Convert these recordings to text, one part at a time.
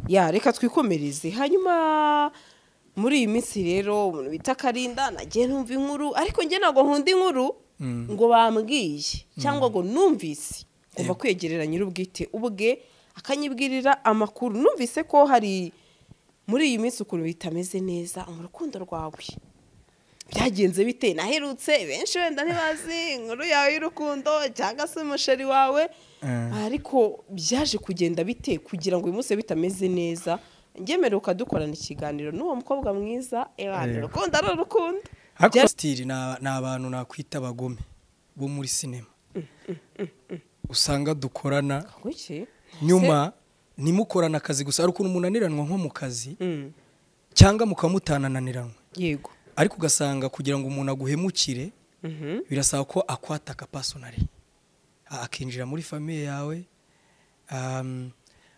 ya reka twikomereze hanyuma muri iyi minsi rero umuntu bita akarinda nagiye numva inkuru ariko njye ntabwo nkunda inkuru ngo bambwiye cyangwa ngo numvise ngomba kwegerera nyir'ubwite ubwe akanyibwirira amakuru numvise ko hari muri iyi minsi ukuntu bitameze neza mu rukundo rwawe byagenze bite naherutse benshi wenda ntibazi inkuru yawe y'urukundo cyangwa se umusheri wawe ariko byaje kugenda bite kugira ngo uyu munsi bitameze neza ngemeruka dukorana ikiganiro n'uwo mukobwa mwiza ebana urukundo ari urukundo ariko sitiri ni abantu nakwita abagome bo muri sinema usanga dukorana kuki nyuma ntimukorane akazi gusa hari ukuntu munaniranwa nko mu kazi cyangwa mukaba mutanananiranywe yego ariko ugasanga kugira ngo umuntu aguhemukire birasaba ko akwataka pasonari akinjira muri famiye yawe um,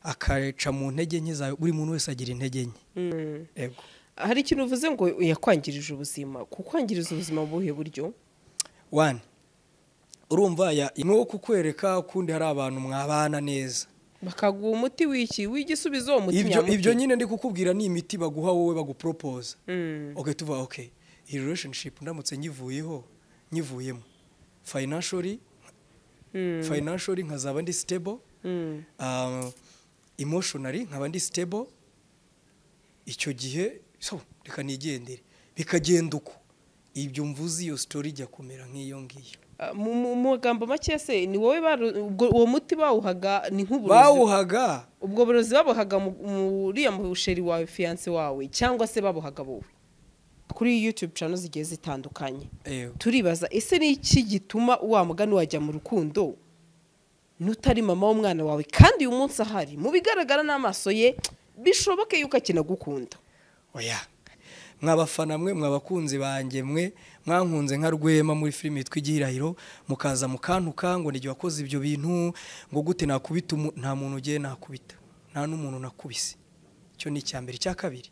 akaca mu ntege nke zawe buri muntu wese agira intege nke Yego. hari ikintu uvuze ngo yakwangirije ubuzima kukwangiriza ubuzima mu buhe buryo wani urumva ya ni uwo kukwereka kundi hari abantu mwabana neza bakaguha umuti w'iki w'igisubizo uwo muti ibyo ibyo nyine ndi kukubwira ni imiti baguha wowe baguporopoza okay tuvuga okay iyi relationship ndamutse nyivuyeho nyivuyemo financially financially nkazaba ndi stable um, emotionally nkaba ndi stable icyo gihe so reka nigendere bikagenda uko ibyo mvuze iyo story ijya kumera nk'iyo ngiyo mu magambo make se ni wowe baru- ubwo- uwo muti bawuhaga ni nk'uburozi bawuhaga ubwo burozi babuhaga mu- muriya musheri wawe fiyanse wawe cyangwa se babuhaga wowe kuri yutube cano zigiye zitandukanye Yego. turibaza ese ni iki gituma wa mugani wajya mu rukundo n'utari mama w'umwana wawe kandi uyu munsi ahari mu bigaragara n'amaso ye bishoboke yuko akinagukunda oya mwabafana mwe mwabakunzi banjye mwe mwankunze nka rwema muri filime yitwa igihirahiro mukaza mukantuka ngo nijye wakoze ibyo bintu ngo gute nakubita umu- nta muntu ugiye nakubita nta n'umuntu nakubise icyo ni icya mbere icya kabiri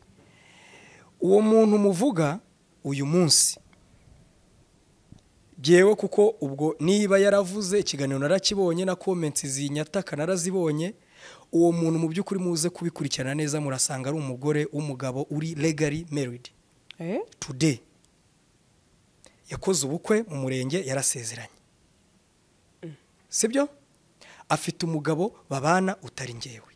uwo muntu muvuga uyu munsi byewe kuko ubwo niba yaravuze ikiganiro narakibonye na comments zinyataka narazibonye uwo muntu mu by'ukuri muze kubikurikirana neza murasanga ari umugore w'umugabo uri legally married today yakoze ubukwe mu murenge yarasezeranye sibyo afite umugabo babana utari ngewe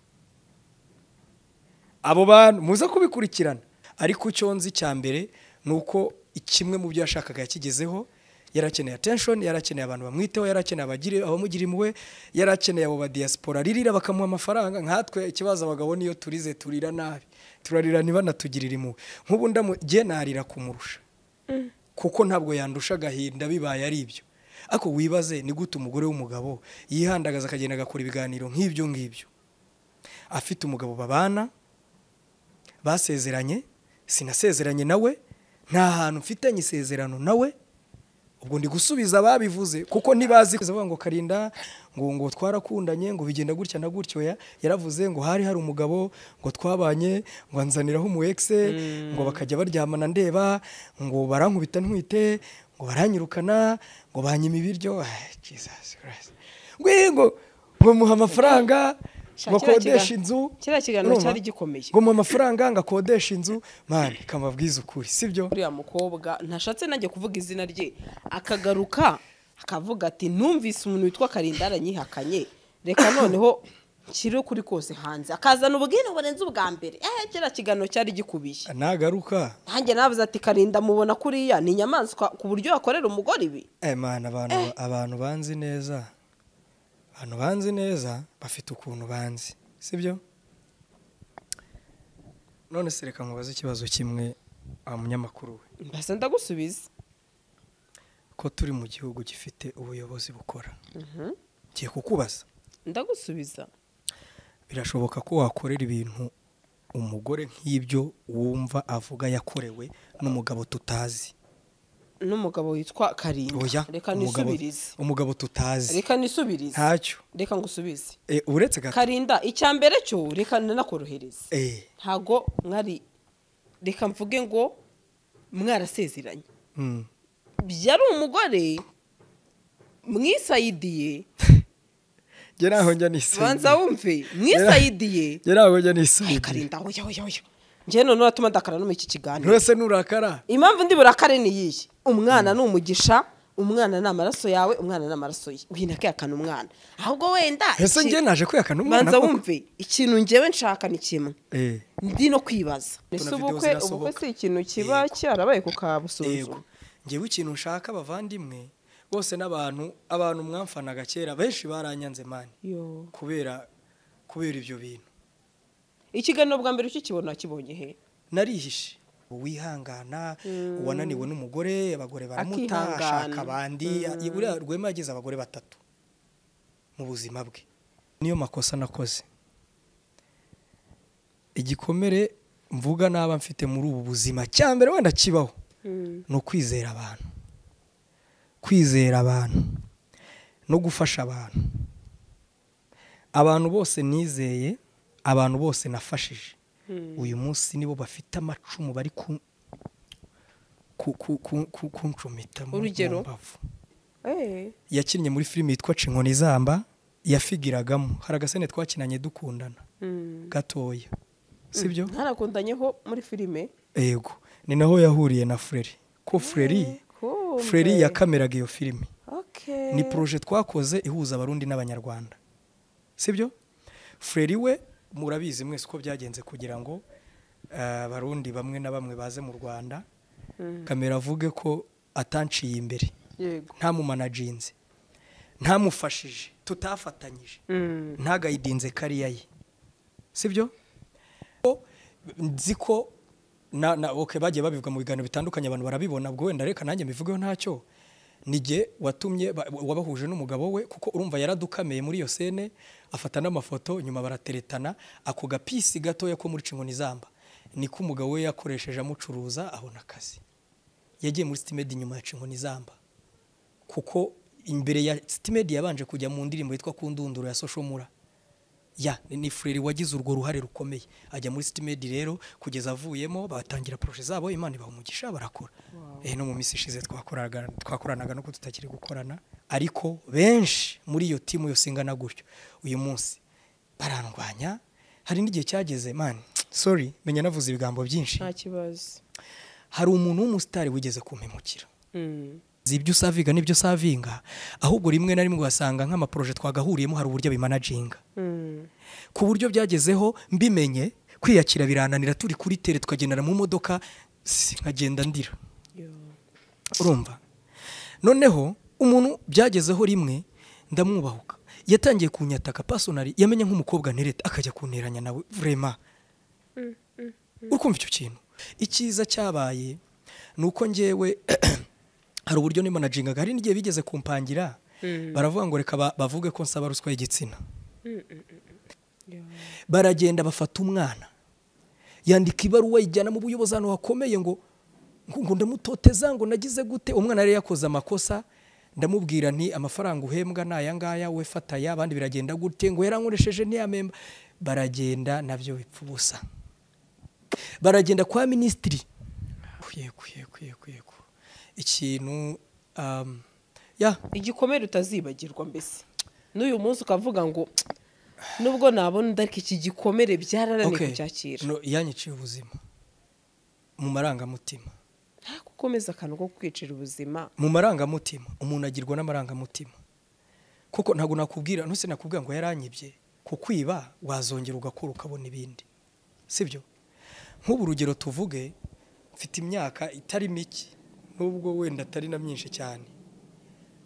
abo bantu muze kubikurikirana ariko icyo nzi cya mbere ni uko kimwe mu byo yashakaga yakigezeho yarakeneye attention yarakeneye abantu bamwiteho yarakeneye abagiri abamugira impuhwe yarakeneye abo badiyasipora ririra bakamuha amafaranga nkatwe ikibazo abagabo niyo turize turira nabi turarira ntibanatugirire impuhwe nk'ubu ndamugiye narira kumurusha kuko ntabwo yandusha agahinda bibaye ari ibyo ariko wibaze ni gute umugore w'umugabo yihandagaza akagenda agakora ibiganiro nk'ibyo ngibyo afite umugabo babana basezeranye sinasezeranye nawe nta hantu mfitanye isezerano nawe ubwo ndi gusubiza ababivuze kuko ntibazi bavuga ngo karinda ngo ngo twarakundanye ngo bigenda gutya na gutyo ya yaravuze ngo hari hari umugabo ngo twabanye ngo anzaniraho umu ex ngo bakajya baryamana ndeba ngo barankubita ntwite ngo baranyirukana ngo banyima ibiryo Ah, Jesus Christ. Ngwe- ngo ngo muha amafaranga ngo akodeshe inzu kiriya kiganiro cyari gikomeye ngo mu amafaranga ngo akodeshe inzu mani kamabwiza ukuri sibyo uriya mukobwa ntashatse nanjye kuvuga izina rye akagaruka akavuga ati numvise umuntu witwa karinda aranyihakanye reka noneho nshyire kuri kose hanze akazana ubwino burenze ubwa mbere ehe kiriya kiganiro cyari gikubiye nagaruka nanjye navuze ati karinda mubona kuriya ni inyamaswa ku buryo yakorera umugore ibi mani abantu abantu banzi neza abantu banzi neza bafite ukuntu banzi sibyo none se reka nkubaze ikibazo kimwe wa munyamakuru we mbese ndagusubiza ko turi mu gihugu gifite ubuyobozi bukora ngiye kukubaza ndagusubiza birashoboka ko wakorera ibintu umugore nk'ibyo wumva avuga yakorewe n'umugabo tutazi n'umugabo witwa karinda oya reka umugabo nisubirize umugabo tutazi reka nisubirize ntacyo reka ngusubize Eh, uretse gato karinda icya mbere cyo reka nanakorohereze Eh, ntago mwari reka mvuge ngo mwarasezeranye mm. byari umugore mwisayidiye njye ntaho njya nisubira banza wumve mwisayidiye njye ntaho njya nisubira karinda oya oya oya njye noneho atuma ndakara no muri iki kiganiro ntose nurakara impamvu ndi burakare ni iyihe umwana ni umugisha umwana ni amaraso yawe umwana ni amaraso ye wihina kwihakana umwana ahubwo wenda ese iki- njye naje kwihakana umwana banza koko. wumve ikintu ngewe nshaka ni kimwe Eh, ndi no kwibaza ese video ubukwe ubukwe zirasohoka. si ikintu kiba cyarabaye ku yego kabusunzu njyewe ikintu nshaka abavandimwe bose n'abantu abantu mwamfanaga kera benshi baranyanze mani Yo. kubera kubera ibyo bintu ikiganiro bwa mbere ukikibona wakibonye he narihishe wihangana uwananiwe n'umugore abagore baramuta Akihangana. ashaka abandi buriya rwema yagize abagore batatu mu buzima bwe niyo makosa nakoze igikomere mvuga naba mfite muri ubu buzima cya mbere wenda kibaho ni ukwizera abantu kwizera abantu no gufasha abantu abantu bose nizeye abantu bose nafashije uyu munsi nibo bafite amacumu bari ku- ku- ku- ku- ku- kuncumita mu- mu Urugero? mbavu Eh, yakinnye muri filime yitwa Cinkoni Zamba yafigiragamo hari agasene twakinanye dukundana mm. gatoya sibyo ntarakundanyeho muri filime yego ni naho yahuriye na Freri ko Freri Kumbe. Freri yakameraga iyo filime Okay. ni proje twakoze ihuza abarundi n'abanyarwanda sibyo Freri we murabizi mwese uko byagenze kugira ngo eh, abarundi bamwe na bamwe baze mu Rwanda Mm. kamera avuge ko atanciye imbere yego ntamumanaginze ntamufashije tutafatanyije Mm. ntagayidinze kariya ye sibyo Ko- nzi ko na, na, okay, bagiye babivuga mu biganiro bitandukanye abantu barabibona ubwo wenda reka nanjye mbivugeho ntacyo nige watumye ba- wabahuje n'umugabo we kuko urumva yaradukameye muri iyo sene afata n'amafoto nyuma barateretana ako gapisi gatoya ko muri cinkoni zamba niko umugabo we yakoresheje amucuruza abona akazi yagiye muri stimedi nyuma ya cinkoni zamba kuko imbere ya Stimedi yabanje kujya mu ndirimbo yitwa Kundunduro ya Social Mura. Ya, ni Frere wagize urwo ruhare rukomeye. Ajya muri Stimedi rero kugeza avuyemo batangira projet zabo Imana ibaha umugisha barakora. Eh no mu minsi ishize twakoraga twakoranaga no kututakiri gukorana ariko benshi muri iyo timu yose ingana gutyo uyu munsi barandwanya hari n'igihe cyageze man sorry menya navuze ibigambo byinshi nta kibazo hari umuntu w'umusitari wigeze kumpemukira Mm. si ibyo usavinga n'ibyo usavinga ahubwo rimwe na rimwe ugasanga nk'amaporoje twagahuriyemo hari uburyo bimanaginga Mm. ku buryo byagezeho mbimenye kwiyakira birananira turi kuri tere tukagendana mu modoka si, nkagenda ndira Yo. urumva noneho umuntu byagezeho rimwe ndamwubahuka yatangiye kunyataka pasonari yamenya nk'umukobwa ntereta akajya kunteranya nawe vrema ukumva icyo kintu icyiza cyabaye ni uko njyewe hari uburyo nimanajingaga hari n'igihe bigeze kumpangira baravuga ngo reka ba- bavuge ko nsaba ruswa y'igitsina Yo. baragenda bafata umwana yandika ibaruwa yijyana mu buyobozi ahantu hakomeye ngo ngo ngo ndamutoteza ngo nagize gute umwana yari yakoze amakosa ndamubwira nti amafaranga uhembwa ni aya ngaya we fata aya abandi biragenda gute ngo yarankoresheje ntiyamemba baragenda nabyo bipfa ubusa baragenda kwa minisitiri yego yego yego yego ikintu um, ya igikomere utazibagirwa mbese n'uyu munsi ukavuga ngo nubwo nabona undi ariko iki gikomere byararaneye okay. kucyakira No, yanyiciye ubuzima mu marangamutima nta gukomeza akantu ko kwicira ubuzima mu marangamutima umuntu agirwa n'amarangamutima kuko ntabwo nakubwira ntuse nakubwira ngo yaranyibye ku kwiba wazongera ugakora ukabona ibindi sibyo nk'ubu urugero tuvuge mfite imyaka itari mike nubwo wenda atari na myinshi cyane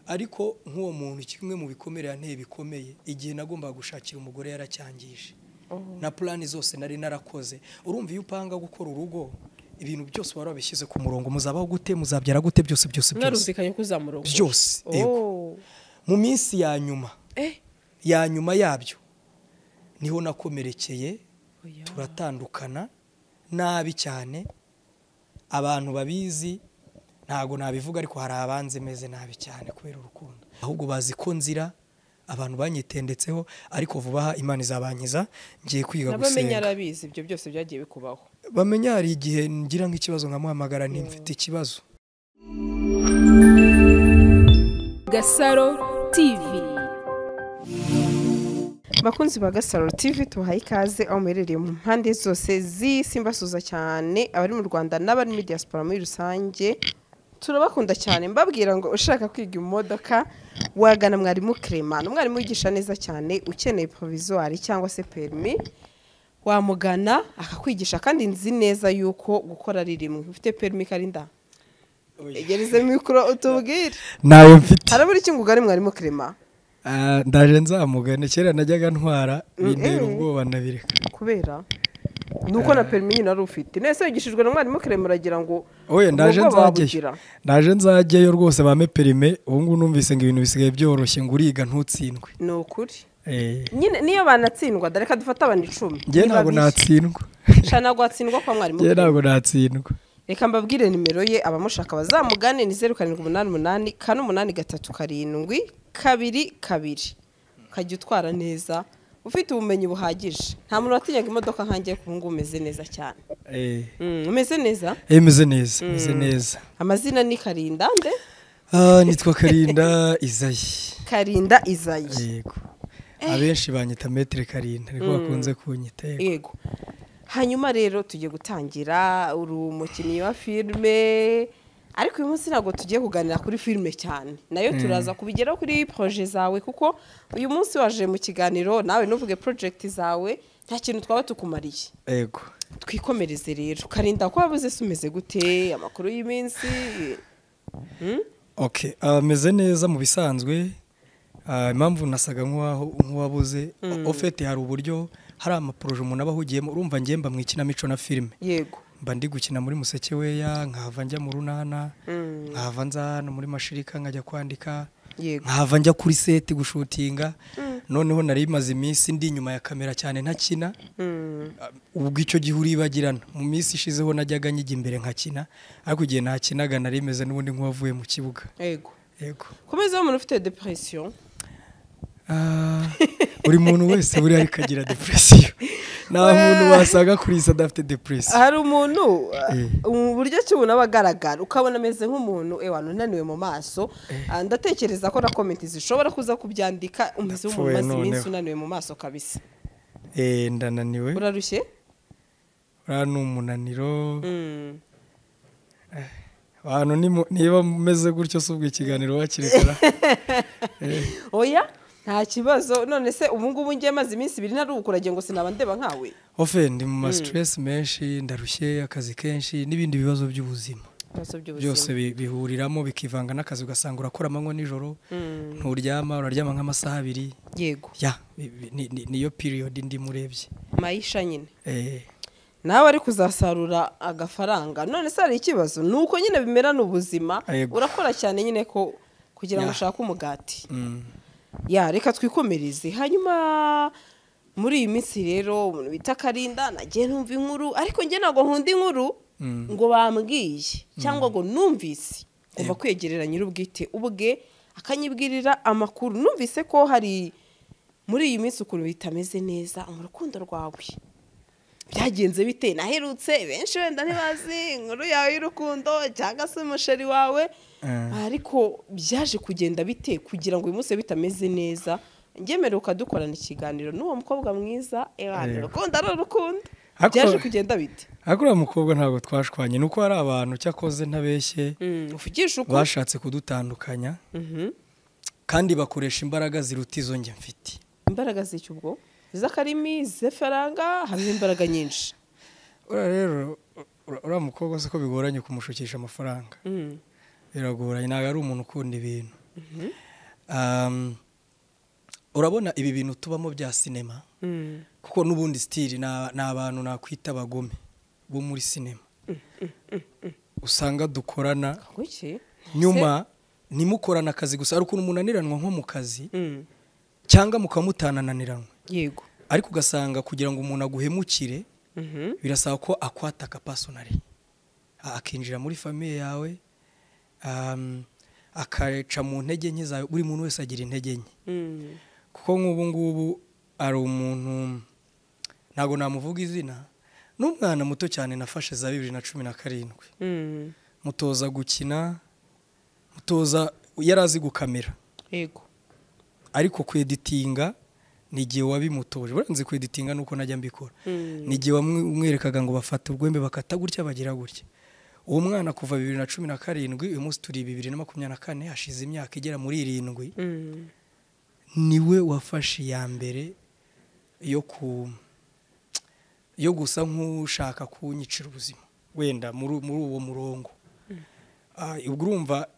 ariko nk'uwo muntu kimwe mu bikomere yanteye bikomeye igihe nagombaga gushakira umugore yaracyangije na purani zose nari narakoze urumva iyo upanga gukora urugo ibintu byose wari wabishyize ku murongo muzabaho gute muzabyara gute byose byose byose mwarumvikanye ko uzamurongora Byose, yego. Oh. mu minsi ya nyuma Eh, ya nyuma yabyo niho nakomerekeye oya. turatandukana nabi cyane abantu babizi ntabwo nabivuga ariko hari abanzi meze nabi cyane kubera urukundo ahubwo bazi ko nzira abantu banyitendetseho ariko vuba aha imana izabankiza ngiye kwiga n'abamenya gusenga arabizi ibyo byose byagiye bikubaho bamenya hari igihe ngira nk'ikibazo nkamuhamagara nti mfite ikibazo Gasaro TV. bakunzi ba gasaro tv tubahaye ikaze aho muherereye mu mpande zose z'isi mbasuza cyane abari mu rwanda n'abari muri diaspora muri rusange turabakunda cyane mbabwira ngo ushaka kwiga imodoka wagana mwarimu Clement umwarimu wigisha neza cyane ukeneye provisoire cyangwa se perimi wamugana akakwigisha kandi nzi neza yuko gukora ari rimwe ufite perimi karinda egereze mikoro utubwire ntayo mfite harabura icyungugari mwarimu Clement Ah, ndaje nzamugana kera najyaga ntwara bintera ubwoba ndabireka kubera ni uko na perimi nyine wari ufite nese wigishijwe na mwarimu kirema uragira ngo oye ndaje ubwoba nzajyayo wabugira. ndaje nzajyayo rwose bampe perime ubu ngubu numvise ngo ibintu bisigaye byoroshye ngo uriga ntutsindwe ni ukuri Eh, nyine niyo banatsindwa reka dufate abantu icumi njye Ni ntabwo babiri. natsindwa Sha ntabwo watsindwa kwa mwarimu njye Clement. ntabwo natsindwa reka mbabwire nimero ye abamushaka bazamugane ni zeru karindwi umunani umunani kane umunani gatatu karindwi kabiri kabiri ukajya utwara neza ufite ubumenyi buhagije nta muntu watinyaga imodoka nkange ku ngubu umeze neza cyane Eh, Mm, umeze neza eh, meze neza meze neza amazina ni karindande Ah, nitwa karinda izayi karinda izayi yego abenshi banyita metere karinda niko bakunze kunyita yego. yego hanyuma rero tugiye gutangira uri umukinnyi wa filime ariko uyu munsi ntabwo tugiye kuganira kuri filime cyane nayo turaza kubigeraho kuri poroje zawe kuko uyu munsi waje mu kiganiro nawe ntuvuge porojegiti zawe nta kintu twaba tukumariye yego twikomereze rero karinda ko wabuze se umeze gute amakuru y'iminsi Hmm? okay ah, meze neza mu bisanzwe Ah, impamvu nasaga nk'uwaho- nk'uwabuze ofete hari uburyo hari amaporoje umuntu aba ahugiyemo urumva ngiye mba mu ikinamico na filime yego mba ndi gukina muri museke weya nkahava njya mu runana nkahava nza hano muri mashirika nkajya kwandika Yego. nkahava njya kuri seti gushutinga noneho nari maze iminsi ndi inyuma ya kamera cyane ntakina Ah, ubwo icyo gihe uribagirana mu minsi ishizeho najyaga njya imbere nkakina ariko igihe ntakinaga nari meze n'ubundi nk'uwavuye mu kibuga yego yego komeza umuntu ufite depression Ah, buri muntu wese buriya ariko agira depresiyo nta muntu wasanga kuri iyi si adafite depresiyo hari umuntu Eh. uh, mu buryo ki umuntu aba agaragara ukabona ameze nk'umuntu ewa unaniwe mu maso Ah, ndatekereza ko na komenti zishobora kuza kubyandika umeze nk'umuntu Ndapfuye umaze iminsi noneho. unaniwe mu maso kabisa Eh, ndananiwe urarushye uriya ni umunaniro Mm. abantu ni mu- niba mumeze gutyo si ubwo ikiganiro wakirekera oya nta kibazo none se ubu ngubu njye maze iminsi ibiri ntaruhuka uragira ngo sinaba ndeba nkawe ofe ndi mu masitiresi menshi ndarushye akazi kenshi n'ibindi bibazo by'ubuzima ibibazo by'ubuzima. byose bi- bihuriramo bikivanga n'akazi ugasanga urakora amanywa nijoro nturyama uraryama nk'amasaha abiri yego ya bi- bi- ni- ni- niyo piriyodi ndimo urebye mayisha nyine Eh, nawe ari kuzasarura agafaranga none se hari ikibazo ni uko nyine bimerana ubuzima Yego. urakora cyane nyine ko kugira ngo Ya. ushake umugati mm. ya reka twikomereze hanyuma muri iyi minsi rero umuntu bita karinda nagiye numva inkuru ariko njye ntabwo nkunda inkuru ngo bambwiye cyangwa ngo numvise ngomba kwegerera nyir'ubwite ubwe akanyibwirira amakuru numvise ko hari muri iyi minsi ukuntu bitameze neza mu rukundo rwawe byagenze bite naherutse benshi wenda ntibazi inkuru yawe y'urukundo cyangwa se umusheri wawe Mm. ariko byaje kugenda bite kugira ngo uyu munsi bibe bitameze neza ngemeruka dukorana ikiganiro n'uwo mukobwa mwiza ewana Yego. urukundo ari urukundo Ako- byaje kugenda bite ariko uriya mukobwa ntabwo twashwanye ni uko hari abantu cyakoze ntabeshye Mm, uvugisha ukuri bashatse kudutandukanya Mhm. kandi bakoresha imbaraga ziruta izo njye mfite imbaraga z'icyo ubwo z'akarimi z'efaranga harimo imbaraga nyinshi uriya rero ur- uriya mukobwa si ko bigoranye kumushukisha amafaranga Mm. biragoranye ntabwo ari umuntu ukunda ibintu Um, urabona ibi bintu tubamo bya sinema Mm. kuko n'ubundi sitiri ni- ni abantu nakwita abagome bo muri sinema usanga dukorana Kuki? nyuma ntimukorane akazi gusa hari ukuntu munaniranwa nko mu kazi Mm. cyangwa mukaba mutanananiranwa yego ariko ugasanga kugira ngo umuntu aguhemukire Mhm. birasaba ko akwataka pasonari akinjira muri famiye yawe um, akaca mu ntege nke zawe buri muntu wese agira intege nke Mm. kuko nk'ubu ngubu ari umuntu ntabwo namuvuga izina n'umwana muto cyane nafashe za bibiri na cumi na karindwi Mm. mutoza gukina mutoza yari azi gukamera yego ariko kweditinga ni igihe wabimutoje baranze kweditinga nuko najya mbikora ni igihe wamwerekaga ngo bafata urwembe bakata gutya bagira gutya uwo mwana kuva bibiri na cumi na karindwi uyu munsi turi bibiri na makumyabiri na kane hashize imyaka igera muri irindwi niwe wafashe iya mbere yo ku yo gusa nk'ushaka kunyicira ubuzima wenda muri muri uwo murongo Ah, ubwo urumva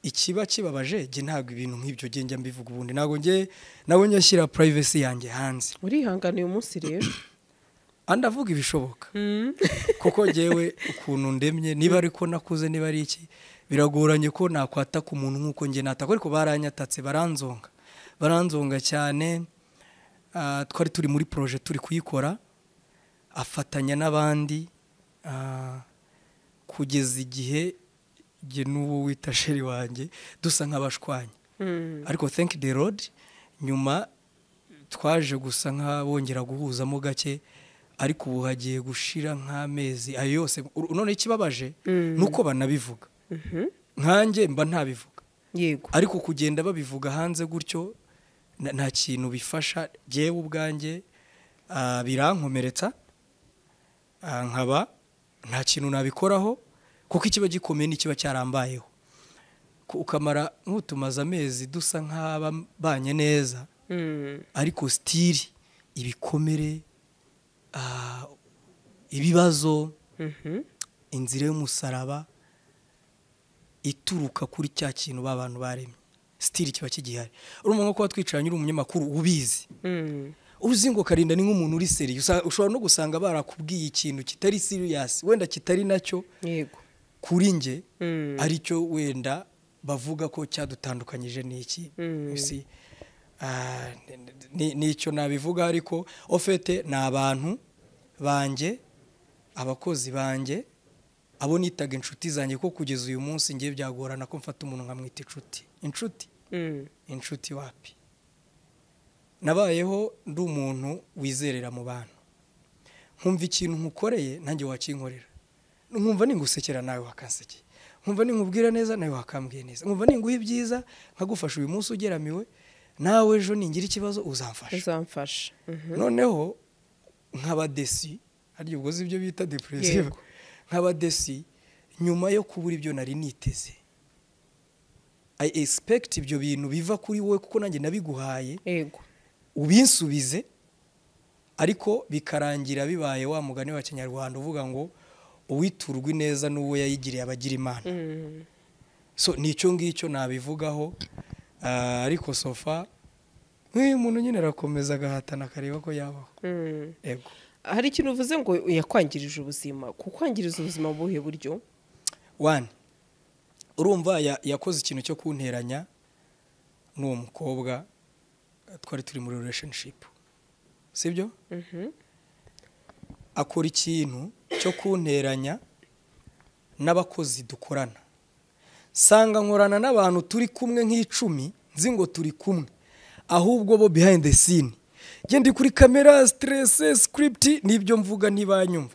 ikiba kibabaje njye ntabwo ibintu nk'ibyo njye njya mbivuga ubundi ntabwo njye nawe njya shyira purayivesi yanjye hanze urihangana uyu munsi rero andi avuga ibishoboka kuko ngewe ukuntu ndemye niba ariko nakuze niba ari iki biragoranye ko nakwataka umuntu nk'uko njye nataka ariko baranyatatse baranzonga baranzonga cyane Ah, twari turi muri poroje turi kuyikora afatanya n'abandi ah, kugeza igihe njye n'uwo wita sheri wanjye dusa nk'abashwanya ariko thank the road nyuma twaje gusa nk'abongera guhuzamo gake ariko ubu hagiye gushira nk'amezi ayo yose ur- none ikibabaje ni uko banabivuga nkanjye mba ntabivuga yego ariko kugenda babivuga hanze gutyo na- nta kintu bifasha jyewe ubwanjye ah, birankomeretsa ah, nkaba nta kintu nabikoraho kuko ikiba gikomeye n'ikiba cyarambayeho Ku- ukamara nk'utumaze amezi dusa nk'ababanye neza Mm. ariko sitiri ibikomere ah, ibibazo Mhm. inzira y'umusaraba ituruka kuri cya kintu ba bantu baremye sitiri kiba kigihari urumva nko kuba twicaranye uri umunyamakuru ubizi Mm. uzi ngo karinda ni nk'umuntu uri seriye Usa- ushobora no gusanga barakubwiye ikintu kitari siriyasi wenda kitari nacyo yego kuri njye Mm. aricyo wenda bavuga ko cyadutandukanyije n'iki Mm. si ah, ni- nicyo nabivuga ariko ofete ni abantu banjye abakozi banjye abo nitaga inshuti zanjye ko kugeza uyu munsi ngiye byagorana ko mfata umuntu nkamwita inshuti inshuti Mm. inshuti wapi nabayeho ndi umuntu wizerera mu bantu nkumva ikintu nkukoreye nanjye wakinkorera nkumva ningusekera nawe wakansekera nkumva ninkubwira neza nawe wakambwiye neza nkumva ninguha ibyiza nkagufasha uyu munsi ugeramiwe nawe ejo ningira ikibazo uzamfasha uzamfasha Mhm. noneho nk'abadesi harya ubwo uzi ibyo bita depresive Yego. nk'abadesi nyuma yo kubura ibyo nari niteze i expect ibyo bintu biva kuri wowe kuko nanjye nabiguhaye yego ubinsubize ariko bikarangira bibaye wa mugani wa kinyarwanda uvuga ngo uwiturwa ineza n'uwo yayigiriye abagira imana Mm. so nicyo ngicyo nabivugaho Ah, ariko sofa nk'iyo umuntu nyine arakomeza agahatana akareba ko yabaho Mm. ego hari ikintu uvuze ngo yakwangirije ubuzima kukwangiriza ubuzima mu buhe buryo wani urumva ya- yakoze ikintu cyo kunteranya n'uwo mukobwa twari turi muri relationship sibyo akora ikintu cyo kunteranya n'abakozi dukorana sanga nkorana n'abantu turi kumwe nk'icumi nzi ngo turi kumwe ahubwo bo behind the scene njye ndi kuri kamera stress script nibyo mvuga ntibanyumva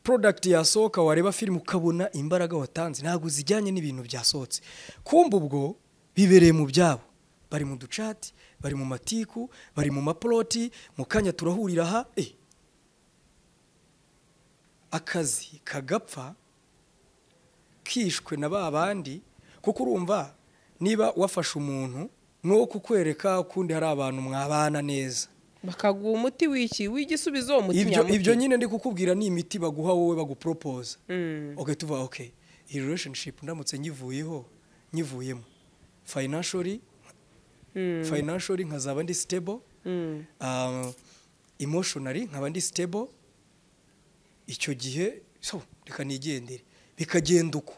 product yasohoka wareba filime ukabona imbaraga watanze ntabwo zijyanye n'ibintu byasohotse kumva ubwo bibereye mu byabo bari mu ducati bari mu matiku bari mu mapoloti mu kanya turahurira aha eh. akazi kagapfa kishwe na ba bandi kuko urumva niba wafashe umuntu ni uwo kukwereka kundi hari abantu mwabana neza bakaguha umuti w'iki w'igisubizo uwo muti ibyo nyamuti ibyo nyine ndi kukubwira ni imiti baguha wowe baguporopoza Mm. okay tuvuga okay iyi relationship ndamutse nyivuyeho nyivuyemo financially Mm. financially nkazaba ndi stable Mm. um, emotionally nkaba ndi stable icyo gihe so reka nigendere bikagenda uko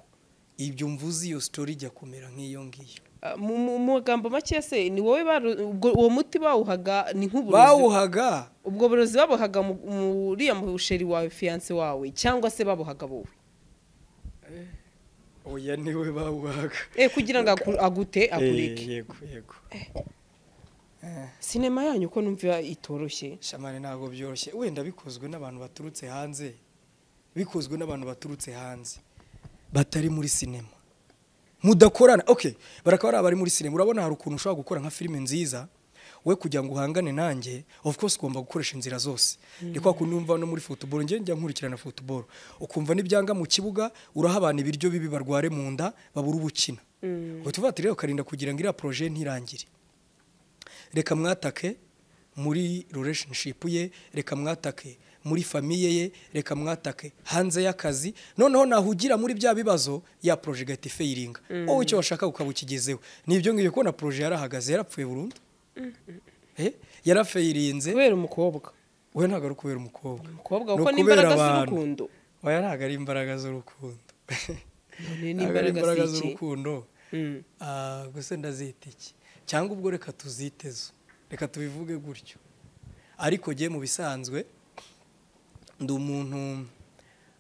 ibyo mvuze iyo story ijya kumera nk'iyo ngiyo Ah, mu mu- mu magambo make se ni wowe baru- ubwo- uwo muti bawuhaga ni nk'uburozi bawuhaga ubwo burozi babuhaga mu- mu- uriya musheri wawe fiyanse wawe cyangwa se babuhaga wowe oya niwe bawuhaga Eh, kugira ngo aku- agute Eh, akureke yego yego sinema yanyu ko numva itoroshye shamani ntabwo byoroshye wenda bikozwe n'abantu baturutse hanze bikozwe n'abantu baturutse hanze batari muri sinema mudakorana okay barakaba ari abari muri sinema urabona hari ukuntu ushobora gukora nka filime nziza we kugira ngo uhangane nanjye of course ugomba gukoresha inzira zose ni kwa kundi wumva no muri futuboro njye njya nkurikirana futuboro ukumva n'ibyanga mu kibuga uraha abantu ibiryo bibi barware mu nda babura ubukina uhita uvuga ati rero karinda kugira ngo iriya poroje ntirangire reka mwatake muri relationship ye reka mwatake muri famiye ye reka mwatake hanze y'akazi noneho nahugira muri bya bibazo ya poroje igahita ifayiringa wowe icyo washaka ukaba ukigezeho ni ibyo ngibyo kubona poroje yarahagaze yarapfuye burundu Eh, yarafayirinze kubera umukobwa we ntabwo ari ukubera umukobwa umukobwa Ni kuko ni ukubera imbaraga abantu. z'urukundo oya ntabwo ari imbaraga z'urukundo none ni ntabwo ari imbaraga imbaraga z'iki z'urukundo Mm. Ah, gusa ndazita iki cyangwa ubwo reka tuzitezo reka tubivuge gutyo ariko njye mu bisanzwe ndi umuntu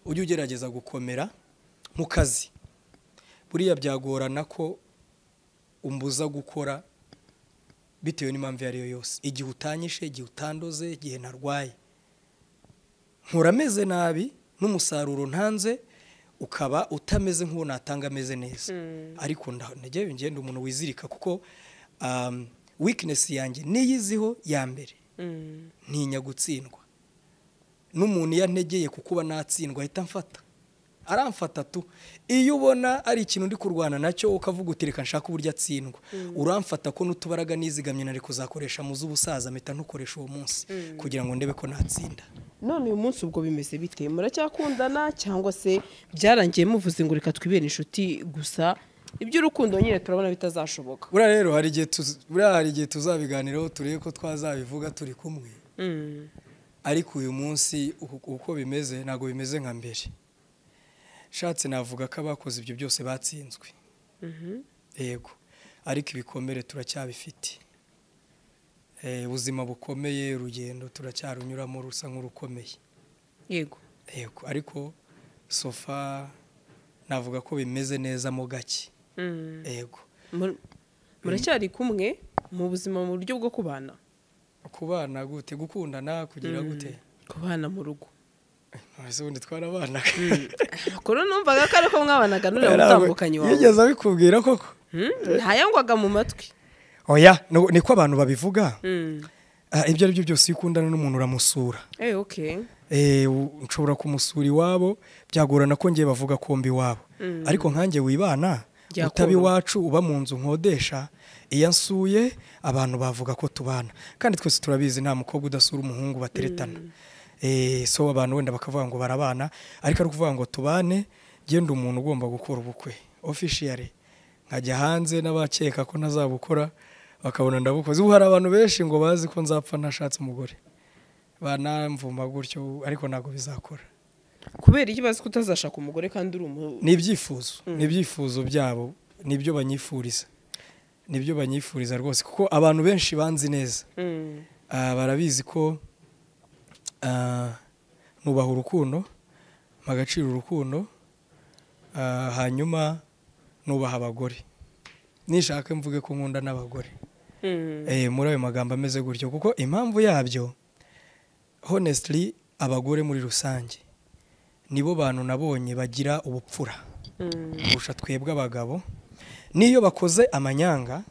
ujya ugerageza gukomera mu kazi buriya byagorana ko umbuza gukora bitewe n'impamvu iyo ari yo yose igihe utanyishe igihe utandoze igihe narwaye nkura ameze nabi n'umusaruro ntanze ukaba utameze nk'uwo natanga ameze neza ariko nda- njyewe ngenda umuntu wizirika kuko um, weakness yanjye niyo iziho ya mbere Mm. ntinya gutsindwa n'umuntu iyo antegeye ku kuba natsindwa ahita amfata aramfata tu iyo ubona ari ikintu ndi kurwana nacyo ukavuga uti reka nshaka uburyo atsindwa uramfata ko n'utubaraga nizigamye nari kuzakoresha mu z'ubusaza mpita ntukoresha uwo munsi kugira ngo ndebe ko natsinda none uyu munsi ubwo bimeze bite muracyakundana cyangwa se byarangiye muvuze ngo reka twibere inshuti gusa iby'urukundo nyine turabona bitazashoboka buriya rero hari igihe tuz- buriya hari igihe tuzabiganiraho turebe ko twazabivuga turi kumwe Mm. ariko uyu munsi uku- uko bimeze ntabwo bimeze nka mbere nshatse navuga ko abakoze ibyo byose batsinzwe Mhm. yego ariko ibikomere turacyabifite Eh, ubuzima bukomeye urugendo turacyarunyuramo rusa nk'urukomeye yego yego ariko sofa navuga ko bimeze neza mo gake Mm. yego Mur- muracyari kumwe mu buzima mu buryo bwo kubana kubana gute gukundana kugira gute kubana mu rugo ese ubundi twarabanaga amakuru numvaga ko ariko mwabanaga nuriya mutandukanye wawe yigeze abikubwira koko Mm? ntayangwaga mu matwi oya ni- niko abantu babivuga Mm. Ah, ibyo ari byo byose iyo ukundana n'umuntu uramusura Eh, okay. Eh, u- nshobora kumusura iwabo byagorana ko ngiye bavuga kombi iwabo ariko nkanjye wibana Byakoroha. utaba iwacu uba mu nzu nkodesha iyo ansuye abantu bavuga ko tubana kandi twese turabizi nta mukobwa udasura umuhungu bateretana Eh, so abantu wenda bakavuga ngo barabana ariko ari ukuvuga ngo tubane genda umuntu ugomba gukora ubukwe officially nkajya hanze n'abakeka ko ntazabukora bakabona ndabukoze ubu hari abantu benshi ngo bazi ko nzapfa ntashatse umugore banamvuma gutyo ariko ntabwo bizakora kubera iki bazi ko utazashaka umugore kandi uri umu ni ibyifuzo ni ibyifuzo byabo nibyo banyifuriza nibyo banyifuriza rwose kuko abantu benshi banzi neza Mm. Ah, barabizi ko ah, nubaha urukundo mpa agaciro urukundo ah, hanyuma nubaha abagore nishaka mvuge ko nkunda n'abagore Mm. Eh, muri ayo magambo ameze gutyo kuko impamvu yabyo honestly abagore muri rusange nibo bantu nabonye bagira ubupfura Mm. kurusha twebwe abagabo n'iyo bakoze amanyanga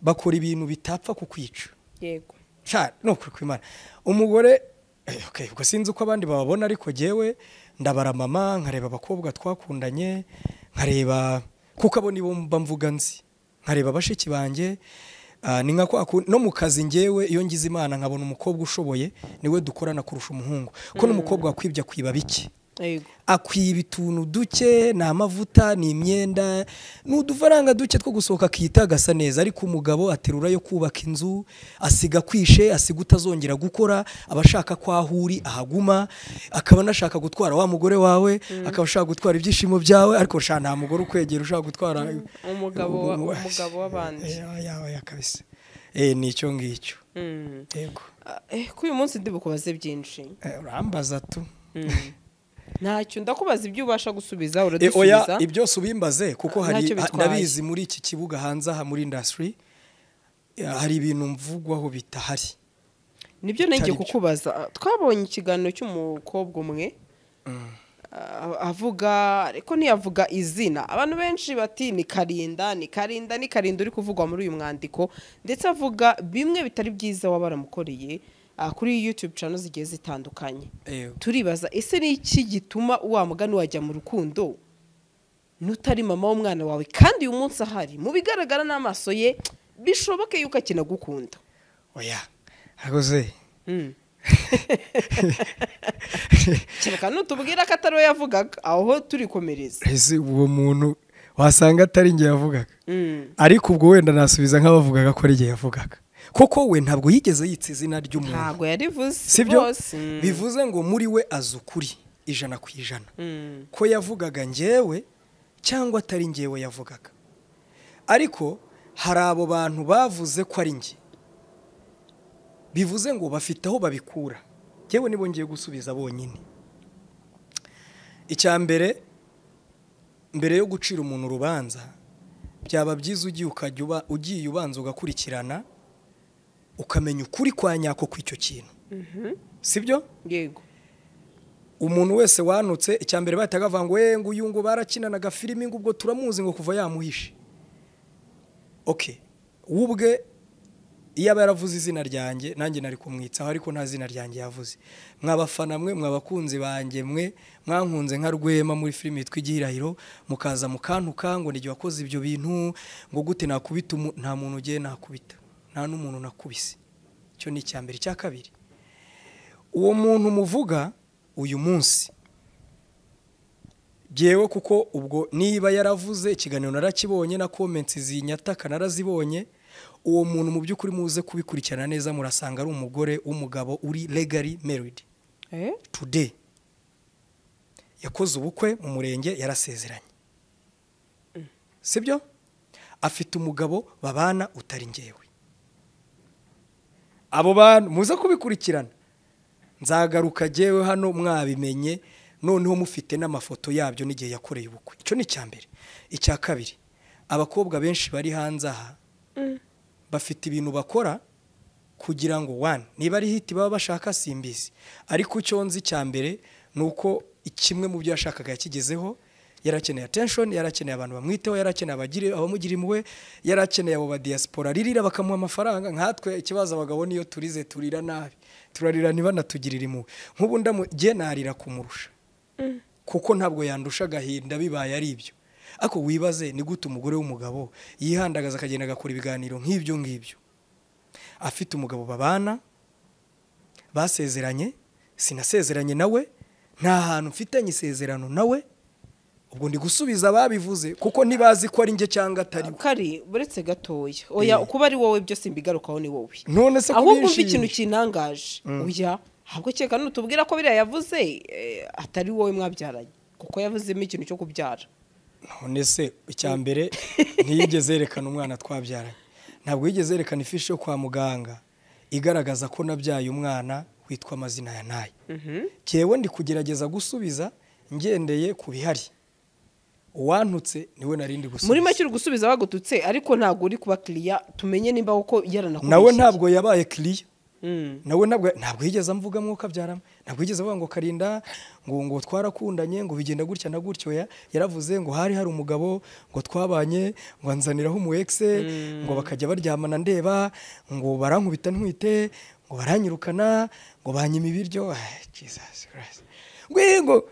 bakora ibintu bitapfa kukwica yego sha ni ukuri kw'imana umugore eh, okay, ubwo sinzi uko abandi bababona ariko jyewe ndabara mama nkareba abakobwa twakundanye nkareba kuko abo nibo mba mvuga nzi nkareba bashiki banjye ah, ni nka kwa kundi- no mu kazi njyewe iyo ngize imana nkabona umukobwa ushoboye niwe dukorana kurusha umuhungu ko n'umukobwa wakwibye akwiba bike yego akwiba utuntu duke ni amavuta ni imyenda ni udufaranga duke two gusohoka akiyita agasa neza ariko umugabo aterura yo kubaka inzu asiga kwishe asiga utazongera gukora aba ashaka ko aho uri ahaguma akaba anashaka gutwara wa mugore wawe akaba ashaka gutwara ibyishimo byawe ariko sha nta mugore ukwegera ushaka gutwara umugabo wa- Ubu- umugabo w'abandi. Eh, oya, oya, kabisa Eh, ni icyo ngicyo Mm. yego Ah, eh, ko uyu munsi ndibukubaze byinshi Eh, urambaza tu Mm. ntacyo ndakubaza ibyo ubasha gusubiza E, oya uradusubiza ibyose ubimbaze kuko Ah, hari ntacyo ha- bitwaye. ndabizi muri iki kibuga hanze aha muri industry eh, hari ibintu mvugwaho bitahari nibyo nenge Bitari byo. kukubaza twabonye ikiganiro cy'umukobwa umwe ah, avuga ariko ntiyavuga izina abantu benshi bati ni karinda ni karinda ni karinda uri kuvugwa muri uyu mwandiko ndetse avuga bimwe bitari byiza waba waramukoreye ah, kuri youtube channel zigiye zitandukanye Eyo. turibaza ese ni iki gituma wa mugani wajya mu rukundo n'utari mama w'umwana wawe kandi uyu munsi ahari mu bigaragara n'amaso ye bishoboke yuko akinagukunda oya hagoze kereka nutubwira ko atari we yavugaga aho turi komereza ese uwo muntu wasanga atari njye yavugaga Mm. ariko ubwo wenda nasubiza nk'abavugaga ko ari njye yavugaga koko we ntabwo yigeze yitsa izina ry'umuntu ntabwo yarivuze sibyo rwose Mm. bivuze ngo muri we azi ukuri ijana ku ijana Mm. ko yavugaga njyewe cyangwa atari njyewe yavugaga ariko hari abo bantu bavuze ko ari njye bivuze ngo bafite aho babikura njyewe nibo ngiye gusubiza bonyine icya mbere mbere yo gucira umuntu urubanza byaba byiza ugiye ukajya uba- ugiye ubanza ugakurikirana ukamenya ukuri kwa nyako kw'icyo kintu sibyo yego umuntu wese wanutse icya mbere bahitaga bavuga ngo "Eh, nguyu ngo barakinanaga filimi ngo ubwo turamuzi ngo kuva yamuhishe oke we ubwe iyo aba yaravuze izina ryanjye nanjye nari kumwitsaho ariko nta zina ryanjye yavuze mwabafana mwe mwabakunzi banjye mwe mwankunze nka rwema muri filimi yitwa igihirahiro mukaza mukantuka ngo n'igihe wakoze ibyo bintu ngo gute nakubita umu- nta muntu ugiye nakubita nta n'umuntu nakubise icyo ni icya mbere icya kabiri uwo muntu muvuga uyu munsi byewe kuko ubwo niba yaravuze ikiganiro narakibonye na comments zinyataka narazibonye uwo muntu mu by'ukuri muze kubikurikirana neza murasanga ari umugore w'umugabo uri legally married Eh? today yakoze ubukwe mu murenge yarasezeranye sibyo afite umugabo babana utari njyewe abo bantu muze kubikurikirana nzagaruka jyewe hano mwabimenye noneho mufite n'amafoto yabyo n'igihe yakoreye ubukwe icyo ni icya mbere icya kabiri abakobwa benshi bari hanze aha bafite ibintu bakora kugira ngo wani niba ari hiti baba bashaka simbizi ariko icyo nzi icya mbere ni uko kimwe mu byo yashakaga yakigezeho yarakeneye attention yarakeneye abantu bamwiteho yarakeneye abagire abamugira impuhwe yarakeneye abo badiyasipora ririra bakamuha amafaranga nkatwe ikibazo abagabo niyo turize turira nabi turarira ntibanatugirire impuhwe nk'ubu ndamugiye narira kumurusha kuko ntabwo yandusha agahinda bibaye ari ibyo ariko wibaze ni gute umugore w'umugabo yihandagaza akagenda agakora ibiganiro nk'ibyo ngibyo afite umugabo babana basezeranye sinasezeranye nawe nta hantu mfitanye isezerano nawe ubwo ndi gusubiza ababivuze kuko ntibazi ko ari njye cyangwa atari we kari buretse gatoya oya Eh. kuba ari wowe byo simbigarukaho ni wowe none se ahubwo umva kubishima? ikintu kinangaje oya ahubwo kereka nutubwira ko biriya yavuze eh, atari wowe mwabyaranye kuko yavuzemo ikintu cyo kubyara none se icya mbere ntiyigeze yerekana umwana twabyaranye ntabwo yigeze yerekana ifishi yo kwa muganga igaragaza ko nabyaye umwana witwa amazina ya nayo ngewe ndi kugerageza gusubiza ngendeye ku bihari uwantutse niwe narindi muri gusubiza make uri gusubiza bagututse ariko ntabwo uri kuba kiriya tumenye nimba koko yaranakubeshye nawe ntabwo yabaye kiriya Mm. nawe ntabwo ntabwo yigeze amvuga mwuka byarama ntabwo yigeze avuga ngo karinda ngo ngo twarakundanye ngo bigenda gutya na gutyo ya yaravuze ngo hari hari umugabo ngo twabanye ngo anzaniraho umu ex ngo bakajya baryamana ndeba ngo barankubita ntwite ngo baranyirukana ngo banyima ibiryo Ah, Jesus Christ. ngo eh, ngo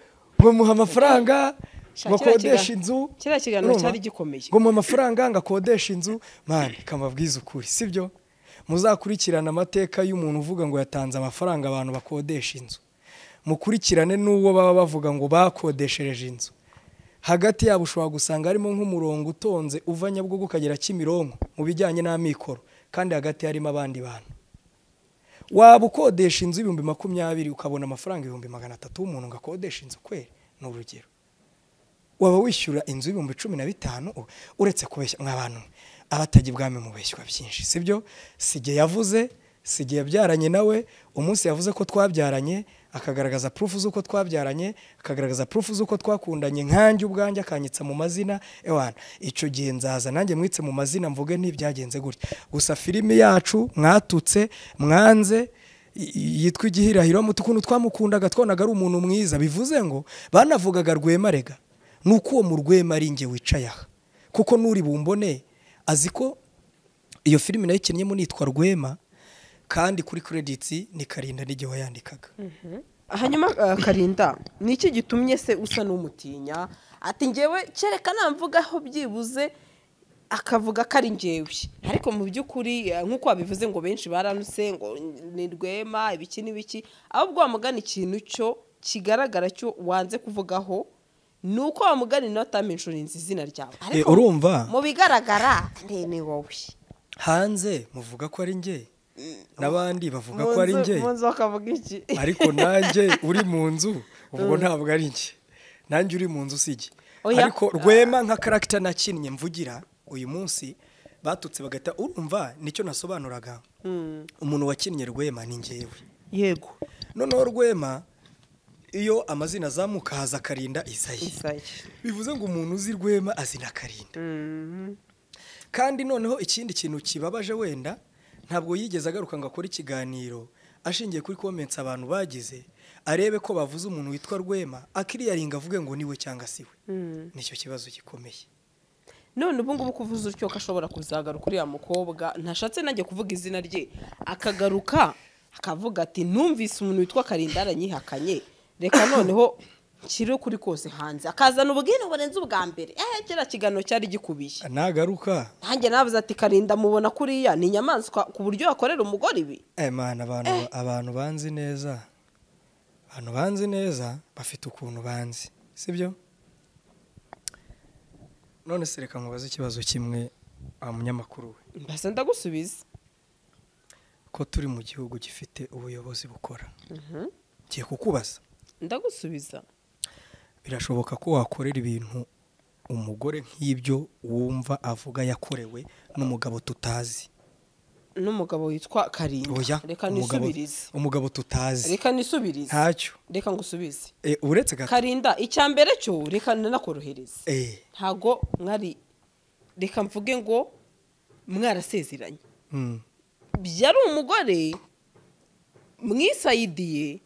ngo muha amafaranga Sha, ngo kiriya akodeshe kiga- inzu kiriya kiganiro Urumva? cyari gikomeye. ngo mu amafaranga ngo akodeshe inzu mani kamabwiza ukuri sibyo muzakurikirane amateka y'umuntu uvuga ngo yatanze amafaranga abantu bakodesha inzu mukurikirane n'uwo baba bavuga ngo bakodeshereje inzu hagati yabo ushobora gusanga harimo nk'umurongo utonze uva nyabugogo ukagera kimironko mu bijyanye n'amikoro kandi hagati harimo abandi bantu waba ukodesha inzu ibihumbi makumyabiri ukabona amafaranga ibihumbi magana atatu w'umuntu ngo akodeshe inzu kweri ni urugero waba wishyura inzu y'ibihumbi cumi na bitanu u- uretse kubeshya mw'abantu abatajya ibwami mubeshywa byinshi sibyo sijye yavuze sijye yabyaranye nawe umunsi yavuze ko twabyaranye akagaragaza purufu z'uko twabyaranye akagaragaza purufu z'uko twakundanye nkanjye ubwanjye akanyitsa mu mazina ewana icyo gihe nzaza nanjye mwitse mu mazina mvuge ntibyagenze gutya gusa filimi yacu mwatutse mwanze i- yitwa igihirahiro mutu ukuntu twamukundaga twabonaga ari umuntu mwiza bivuze ngo banavugaga rwemarega ni uko uwo mu rwema ari njye wicaye aha kuko n'uri bumbone azi ko iyo filime nayo ikinnyemo nitwa rwema kandi kuri credits ni karinda n'igihe wayandikaga hanyuma eh, karinda ni iki gitumye se usa n'umutinya ati ngewe kereka namvugaho byibuze akavuga ko ari ngewe ariko mu by'ukuri eh, nk'uko wabivuze ngo benshi baranuse ngo ni rwema ibiki n'ibiki ahubwo wamugana ikintu cyo kigaragara cyo wanze kuvugaho ni uko wamugana inota menshurizi izina ryawe Eh, urumva mu bigaragara nde ni wowe hanze muvuga ko ari njye n'abandi bavuga ko ari Mu nzu- njye mu nzu bakavuga iki ariko nanjye uri mu nzu ubwo ntabwo ari njye nanjye uri mu nzu si njye Oya. ariko rwema nka karagita nakinnye mvugira uyu munsi batutse bagahita urumva nicyo nasobanuraga umuntu wakinnye rwema ni ngewe yego noneho rwema iyo amazina azamuka haza akarinda isayi isaye bivuze ngo umuntu uzi rwema azina akarinda kandi noneho ikindi kintu kibabaje wenda ntabwo yigeze agaruka ngo akore ikiganiro ashingiye kuri komensi abantu bagize arebe ko bavuze umuntu witwa rwema akiriyaringa avuge ngo niwe cyangwa si we nicyo kibazo gikomeye none ubu ngubu kuvuza utyo ko ashobora kuzagaruka uriya mukobwa ntashatse nanjye kuvuga izina rye akagaruka akavuga ati numvise umuntu witwa karinda aranyihakanye reka noneho nshyire kuri kose hanze akazana ubwino burenze ubwa mbere ehe kera kiganiro cyari gikubiye nagaruka nanjye navuze ati karinda mubona kuriya ni inyamaswa ku buryo yakorera umugore ibi emana abantu abantu banzi neza abantu banzi neza bafite ukuntu banzi sibyo none se reka nkubaze ikibazo kimwe wa munyamakuru we mbese ndagusubiza ko turi mu gihugu gifite ubuyobozi bukora ngiye kukubaza ndagusubiza birashoboka ko wakorera ibintu umugore nk'ibyo wumva avuga yakorewe n'umugabo tutazi n'umugabo witwa karinda oya reka umugabo, nisubirize umugabo tutazi reka nisubirize ntacyo reka ngusubize Eh, uretse gato karinda icya mbere cyo reka nanakorohereze Eh, ntago mwari reka mvuge ngo mwarasezeranye mm. byari umugore mwisayidiye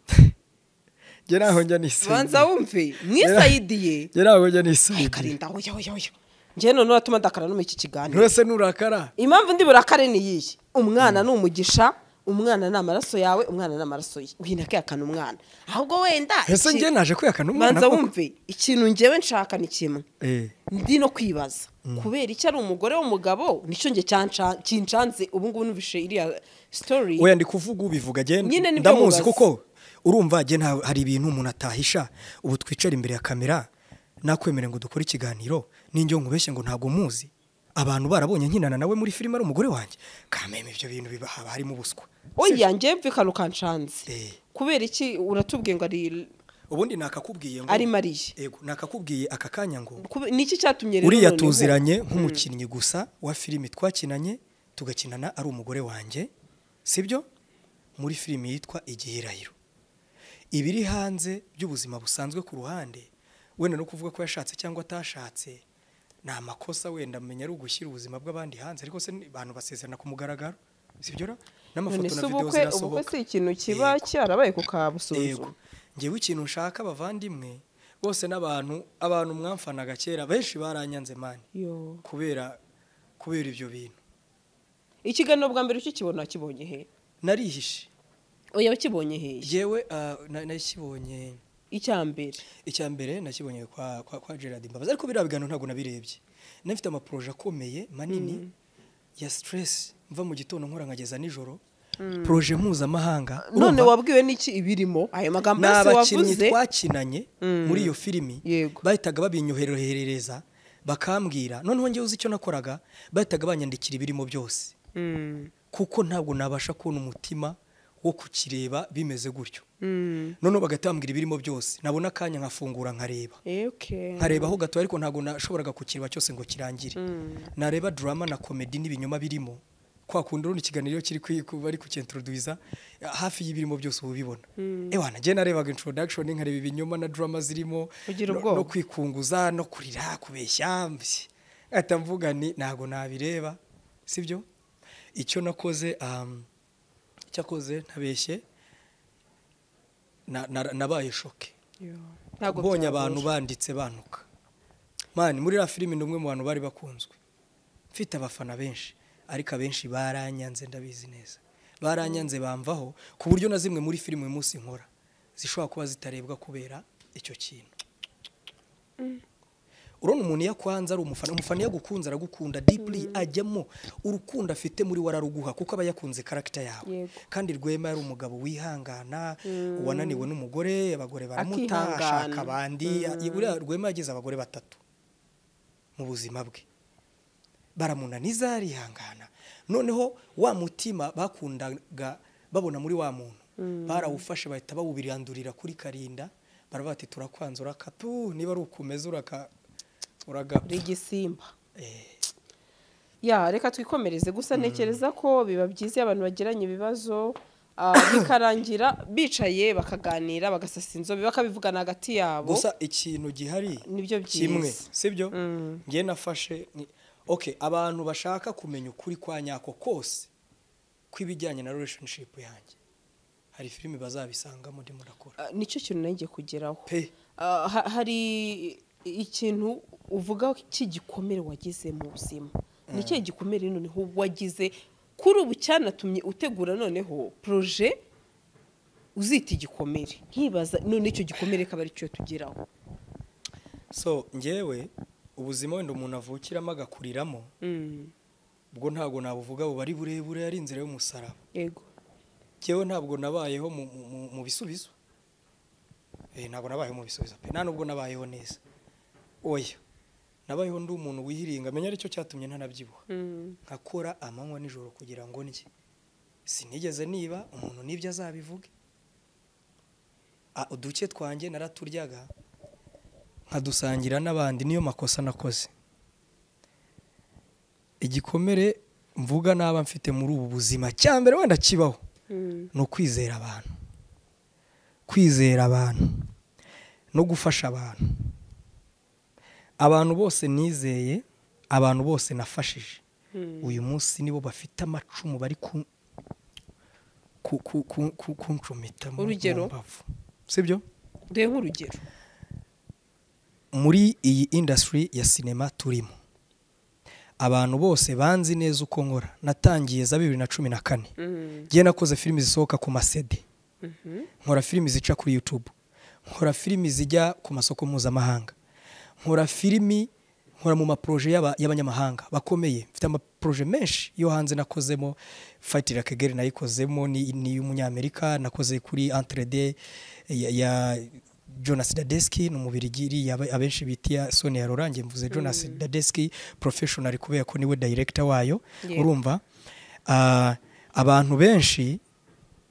njye ntaho njya nisanga banza wumve mwisayidiye njye ntaho njya nisanga karinda oya oya oya njye none uratuma ndakara no muri iki kiganiro ntose nurakara impamvu ndi burakare ni iyihe umwana ni umugisha umwana ni amaraso yawe umwana ni amaraso ye wihina kuyakana umwana ahubwo wenda ese iki- njye naje kwihakana umwana banza koko. wumve ikintu ngewe nshaka ni kimwe Eh, ndi no kwibaza kubera icyo ari umugore w'umugabo nicyo njye cyanca- kincanze ubu ngubu numvise iriya sitori oya ndi kuvuga ubivuga Nyine agenda nibyo ndamuzi mubaza. kuko urumva agenda hari ibintu umuntu atahisha ubu twicara imbere ya kamera nakwemere ngo dukore ikiganiro n'injyo nkubeshye ngo ntabwo muzi abantu barabonye nkinana nawe muri filime ari umugore wanjye kameme ibyo bintu biba haba harimo ubuswa oya njye mvikana ukancanze Eh, kubera iki uratubwiye ngo ari ubundi nakakubwiye ngo ari mariya yego nakakubwiye aka kanya ngo Kube- niki cyatumye rero uriya noneho- tuziranye nk'umukinnyi gusa wa filimi twakinanye tugakinana ari umugore wanjye sibyo muri filimi yitwa igihirahiro ibiri hanze by'ubuzima busanzwe ku ruhande wenda no kuvuga ko yashatse cyangwa atashatse ni amakosa wenda amenya ari ugushyira ubuzima bw'abandi hanze ariko se ni- abantu basezerana ku mugaragaro sibyo ra? none n'amafoto se na videwo ubukwe ubukwe zirasohoka si ikintu kiba cyarabaye yego kukabusuzuma ngewe ikintu nshaka bavandimwe bose n'abantu abantu mwamfanaga kera benshi baranyanze mani Yo. kubera kubera ibyo bintu ikiganiro bwa mbere ukikibona wakibonye he narihishe oya wakibonye he yewe nakibonye icya mbere icya mbere nakibonye kwa kwa, kwa Gerard Mbabazi ariko biriya biganiro ntabwo nabirebye nafite amaproje akomeye manini ya stress mva mu gitondo nkora nkageza nijoro proje mpuzamahanga none urumva? wabwiwe n'iki ibirimo ayo magambo ni yose abakinnyi wavuze twakinanye muri iyo filimi Yego. bahitaga babinyoherereza bakambwira noneho ngewe uzi icyo nakoraga bahitaga banyandikira ibirimo byose Mm. kuko ntabwo nabasha kubona umutima wo kukireba bimeze gutyo Mm. noneho bagatambwira ibirimo byose nabona akanya nkafungura nkareba Eh, okay. nkarebaho gato ariko ntabwo nashoboraga kukireba cyose ngo kirangire nareba drama na komedi n'ibinyoma birimo kwa kundi urundi ikiganiro kiri kwi- ku- bari kukintroduza hafi y'ibirimo byose uba ubibona ewa nanjye narebaga introduction nkareba ibinyoma na drama zirimo Ugira no- ubwoba. no kwikunguza no kurira kubeshya mbese ahita mvuga ni ntabwo nabireba sibyo icyo nakoze um, icyakoze ntabeshye na- na- nabaye shoke ntabwo mbonye byagora. abantu banditse banuka mani muri iriya filime ni umwe mu bantu bari bakunzwe mfite abafana benshi ariko abenshi baranyanze ndabizi neza baranyanze bamvaho ku buryo na zimwe muri filime uyu munsi nkora zishobora kuba zitarebwa kubera icyo kintu urabona umuntu iyo akwanze ari umufana umufana iyo agukunze aragukunda dipuri ajyamo urukundo afite muri we araruguha kuko aba yakunze karagita yawe Yego. kandi rwema yari umugabo wihangana uwananiwe n'umugore abagore baramuta Akihangana. ashaka abandi buriya rwema yagize abagore batatu mu buzima bwe baramunaniza arihangana noneho wa mutima bakundaga babona muri wa muntu barawufashe bahita bawubirandurira kuri karinda baraba bati turakwanza urakatu niba ari ukumeza uraka uragapfa uri igisimba Eh, ya reka twikomereze gusa ntekereza ko biba byiza iyo abantu bagiranye ibibazo ah, bikarangira bicaye bakaganira bagasasa inzobe bakabivugana hagati yabo gusa ikintu gihari Nibyo byiza. kimwe sibyo Mm. ngiye nafashe ni- okay abantu bashaka kumenya ukuri kwa nyako kose kw'ibijyanye na relationship yanjye hari filime bazabisangamo ndimo ndakora Ah, nicyo kintu nanjye kugeraho pe Ah, ha- hari ikintu uvuga cy'igikomere wagize mu buzima ni cyo gikomere noneho wagize kuri ubu cyanatumye utegura noneho poroje uzita igikomere nkibaza none icyo gikomere akaba ari cyo tugeraho so ngewe ubuzima wenda umuntu avukiramo agakuriramo Mm, ubwo ntabwo nabuvuga buba ari burebure ari inzira y'umusaraba yego ngewe ntabwo nabayeho mu- mu- mu- mu bisubizo Eh, ntabwo nabayeho mu bisubizo pe nta nubwo nabayeho neza oya nabayeho ndi umuntu wihiringa menya aricyo cyatumye ntanabyibuha Mm, nkakora amanywa nijoro kugira ngo ndye sinigeze niba umuntu n'ibyo azabivuge Ah, uduke twanjye naraturyaga nkadusangira n'abandi niyo makosa nakoze igikomere mvuga naba mfite muri ubu buzima cya mbere wenda kibaho mm, ni ukwizera abantu kwizera abantu no gufasha abantu abantu bose nizeye abantu bose nafashije mm. uyu munsi nibo bafite amacumu bari ku ku- ku- ku- ku- kuncumita mu- mu Urugero? mbavu sibyo dore nk'urugero muri iyi indasitiri ya sinema turimo abantu bose banzi neza uko nkora natangiye za bibiri na cumi na kane Mm, ngiye nakoze filimi zisohoka ku masede mhm, nkora filimi zica kuri YouTube nkora filimi zijya ku masoko mpuzamahanga nkora filimi nkora mu maporoje y'aba- y'abanyamahanga bakomeye mfite amaporoje menshi yo hanze nakozemo Fight Like a Girl nayikozemo ni ni iy'umunyamerika nakoze kuri Entrede ya, ya Jonas Dadeski ni umubirigiri yaba- abenshi bita iya Sonia Rorange mvuze Jonas Dadeski professional kubera ko niwe director wayo Yego. urumva Ah, abantu benshi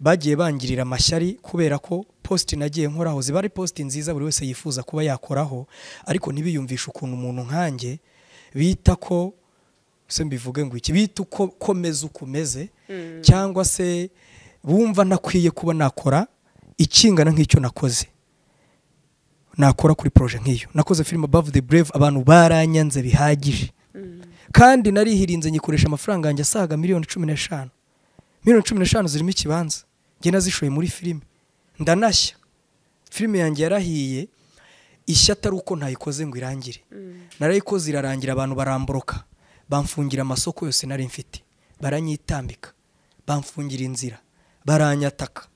bagiye bangirira amashyari kubera ko positi nagiye nkoraho ziba ari positi nziza buri wese yifuza kuba yakoraho ariko ntibiyumvishe ukuntu umuntu nkanjye bita ko se mbivuge ngo iki bita uko komeza uko umeze cyangwa se bumva ntakwiye kuba nakora ikingana nk'icyo nakoze nakora kuri poroje nk'iyo nakoze filime above the brave abantu baranyanze bihagije kandi narihirinze nyikoresha amafaranga yanjye asaga miliyoni cumi n'eshanu miliyoni cumi n'eshanu zirimo ikibanza njye nazishoye muri filime ndanashya filime yanjye yarahiye ishya atari uko ntayikoze ngo irangire narayikoze irarangira abantu baramboroka bamfungira amasoko yose nari mfite baranyitambika bamfungira inzira baranyataka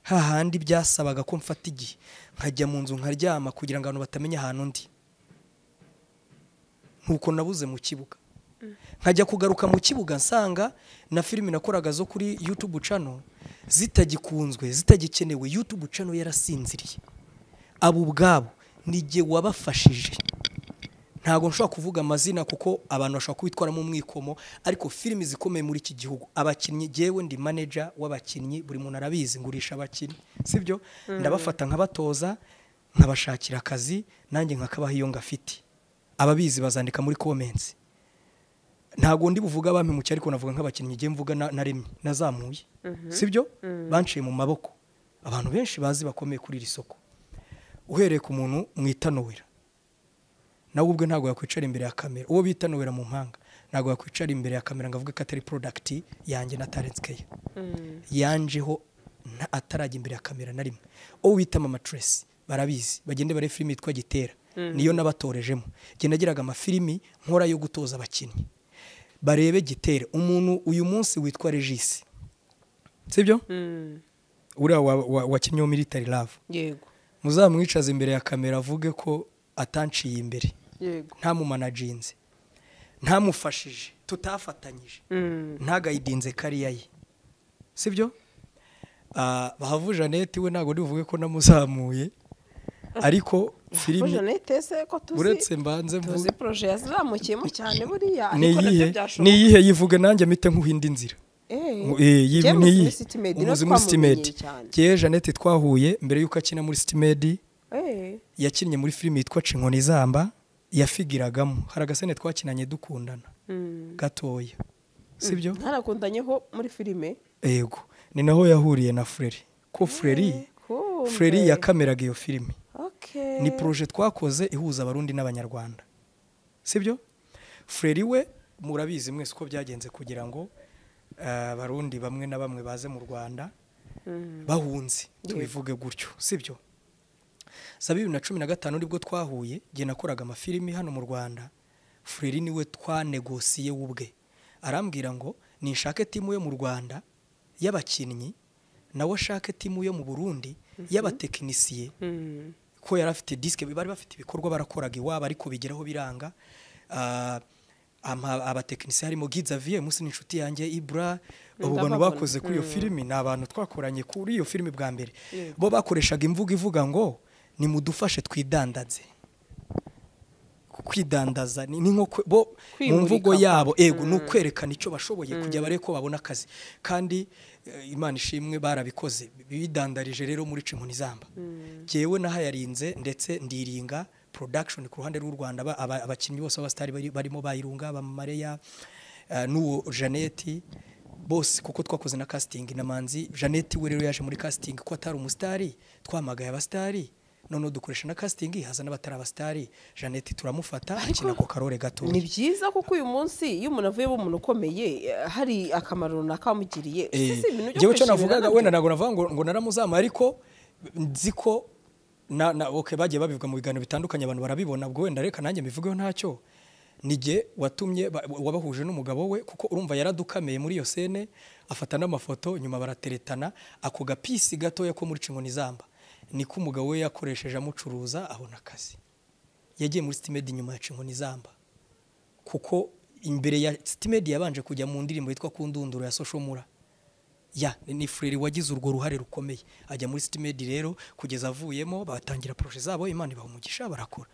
hahandi byasabaga ko mfata igihe nkajya mu nzu nkaryama kugira ngo abantu batamenya ahantu ndi nkuko nabuze mu kibuga nkajya kugaruka mu kibuga nsanga na filime nakoraga zo kuri YouTube cano zitagikunzwe zitagikenewe YouTube cano yarasinziriye abo ubwabo nijye wabafashije ntabwo nshobora kuvuga amazina kuko abantu bashobora kubitwaramo umwikomo ariko filime zikomeye muri iki gihugu abakinnyi jyewe ndi manager w'abakinnyi buri muntu arabizi ngurisha abakinnyi sibyo ndabafata nkabatoza nkabashakira akazi nanjye nkakabaha iyo ngafite ababizi bazandika muri comments ntabwo ndi buvuga abami mu cyari ariko navuga nk'abakinnyi ngiye mvuga na- naremye nazamuye sibyo banciye mu maboko abantu benshi bazi bakomeye kuri iri soko uhereye ku muntu mwitanowera nawe ubwe ntabwo yakwicara imbere ya kamera uwo bitanowera mu mpanga ntabwo yakwicara imbere ya kamera ngo avuge ko atari porodakiti yanjye na talenti keya mm, yanjeho nta- atarajya imbere ya kamera na rimwe uwo bita mama Tracy barabizi bagende bare filimi yitwa gitera niyo nabatorejemo njye nagiraga amafilimi nkora yo gutoza abakinnyi barebe gitera umuntu uyu munsi witwa regisi sibyo uriya wa- wa- wakinnyeho military love yego muzamwicaze imbere ya kamera avuge ko atanciye imbere yego ntamumanaginze ntamufashije tutafatanyije ntagayidinze kariya ye sibyo Ah, bahavu janete we ntabwo ndibuvuge ko namuzamuye ariko ko filime janete se ko tuzi uretse mbanze mvuge tuzi poroje yazamukiyemo cyane buriya ariko ni nabyo iyihe ni byashoboka iyihe yivuge nanjye mpite nkuha indi nzira muri sitimedi niyo umuzi twamumenyeye muri sitimedi cyane ngewe janete twahuye mbere y'uko akina muri sitimedi Eh, yakinnye muri filime yitwa Cinkoni Zamba yafigiragamo hari agasene twakinanye dukundana mm. gatoya sibyo ntanakundanyeho muri filime yego ni naho yahuriye na Fleri ko Fleri Kumbe. Fleri yakameraga iyo filime Okay. ni proje twakoze ihuza abarundi n'abanyarwanda sibyo Fleri we murabizi mwese uko byagenze kugira ngo eh, abarundi bamwe na bamwe baze mu Rwanda Mm. bahunze tubivuge gutyo sibyo za bibiri na cumi na gatanu nibwo twahuye igihe nakoraga amafilimi hano mu rwanda fureri niwe twanegosiye we ubwe arambwira ngo ninshake timu yo mu rwanda y'abakinnyi nawe ashake timu yo mu burundi y'abatekinisiye Mm. ko yari afite disike bari bafite ibikorwa barakoraga iwabo ariko bigeraho biranga Ah, ama- abatekinisiye harimo Gizavier munsi n'inshuti yanjye Ibra abo bantu Ndababona. bakoze kuri iyo filimi ni abantu twakoranye kuri iyo filimi bwa mbere Yego. bo bakoreshaga imvugo ivuga ngo nimudufashe twidandaze kwidandaza ni ni nko kwe- bo mu Kwimurika mvugo kwa- yabo ego ni ukwerekana icyo bashoboye kujya bare ko babona akazi kandi eh, imana ishimwe barabikoze bidandarije rero muri cinkoni zamba jyewe nahayarinze ndetse ndiringa production ku ruhande rw'u Rwanda ba- aba- abakinnyi bose b'abasitari bari- barimo bayirunga bamareya n'uwo Janeti bose kuko twakoze na casting na manzi janete we rero yaje muri casting ko atari umusitari twamagaye abasitari noneho dukoresha na casting haza n'abatari abasitari janete turamufata akina ku karore gato ni byiza kuko uyu munsi iyo umuntu avuyemo umuntu ukomeye eh, hari akamaro runaka wamugiriye Si, si, ibintu byo ngewe cyo kwishimira navugaga nabyo. wenda ntabwo navuga ngo, ngo naramuzamuye ariko nzi ko na, na, okay, bagiye babivuga mu biganiro bitandukanye abantu barabibona ubwo wenda reka nanjye mbivugeho ntacyo nige watumye ba- wabahuje n'umugabo we kuko urumva yaradukameye muri iyo sene afata n'amafoto nyuma barateretana ako gapisi gatoya ko muri cinkoni zamba niko umugabo we yakoresheje amucuruza abona akazi yagiye muri sitimedi nyuma ya cinkoni zamba kuko imbere ya sitimedi yabanje kujya mu ndirimbo yitwa kundunduro ya soshomura ya ni fureri wagize urwo ruhare rukomeye ajya muri sitimedi rero kugeza avuyemo batangira poroje zabo imana ibaha umugisha barakora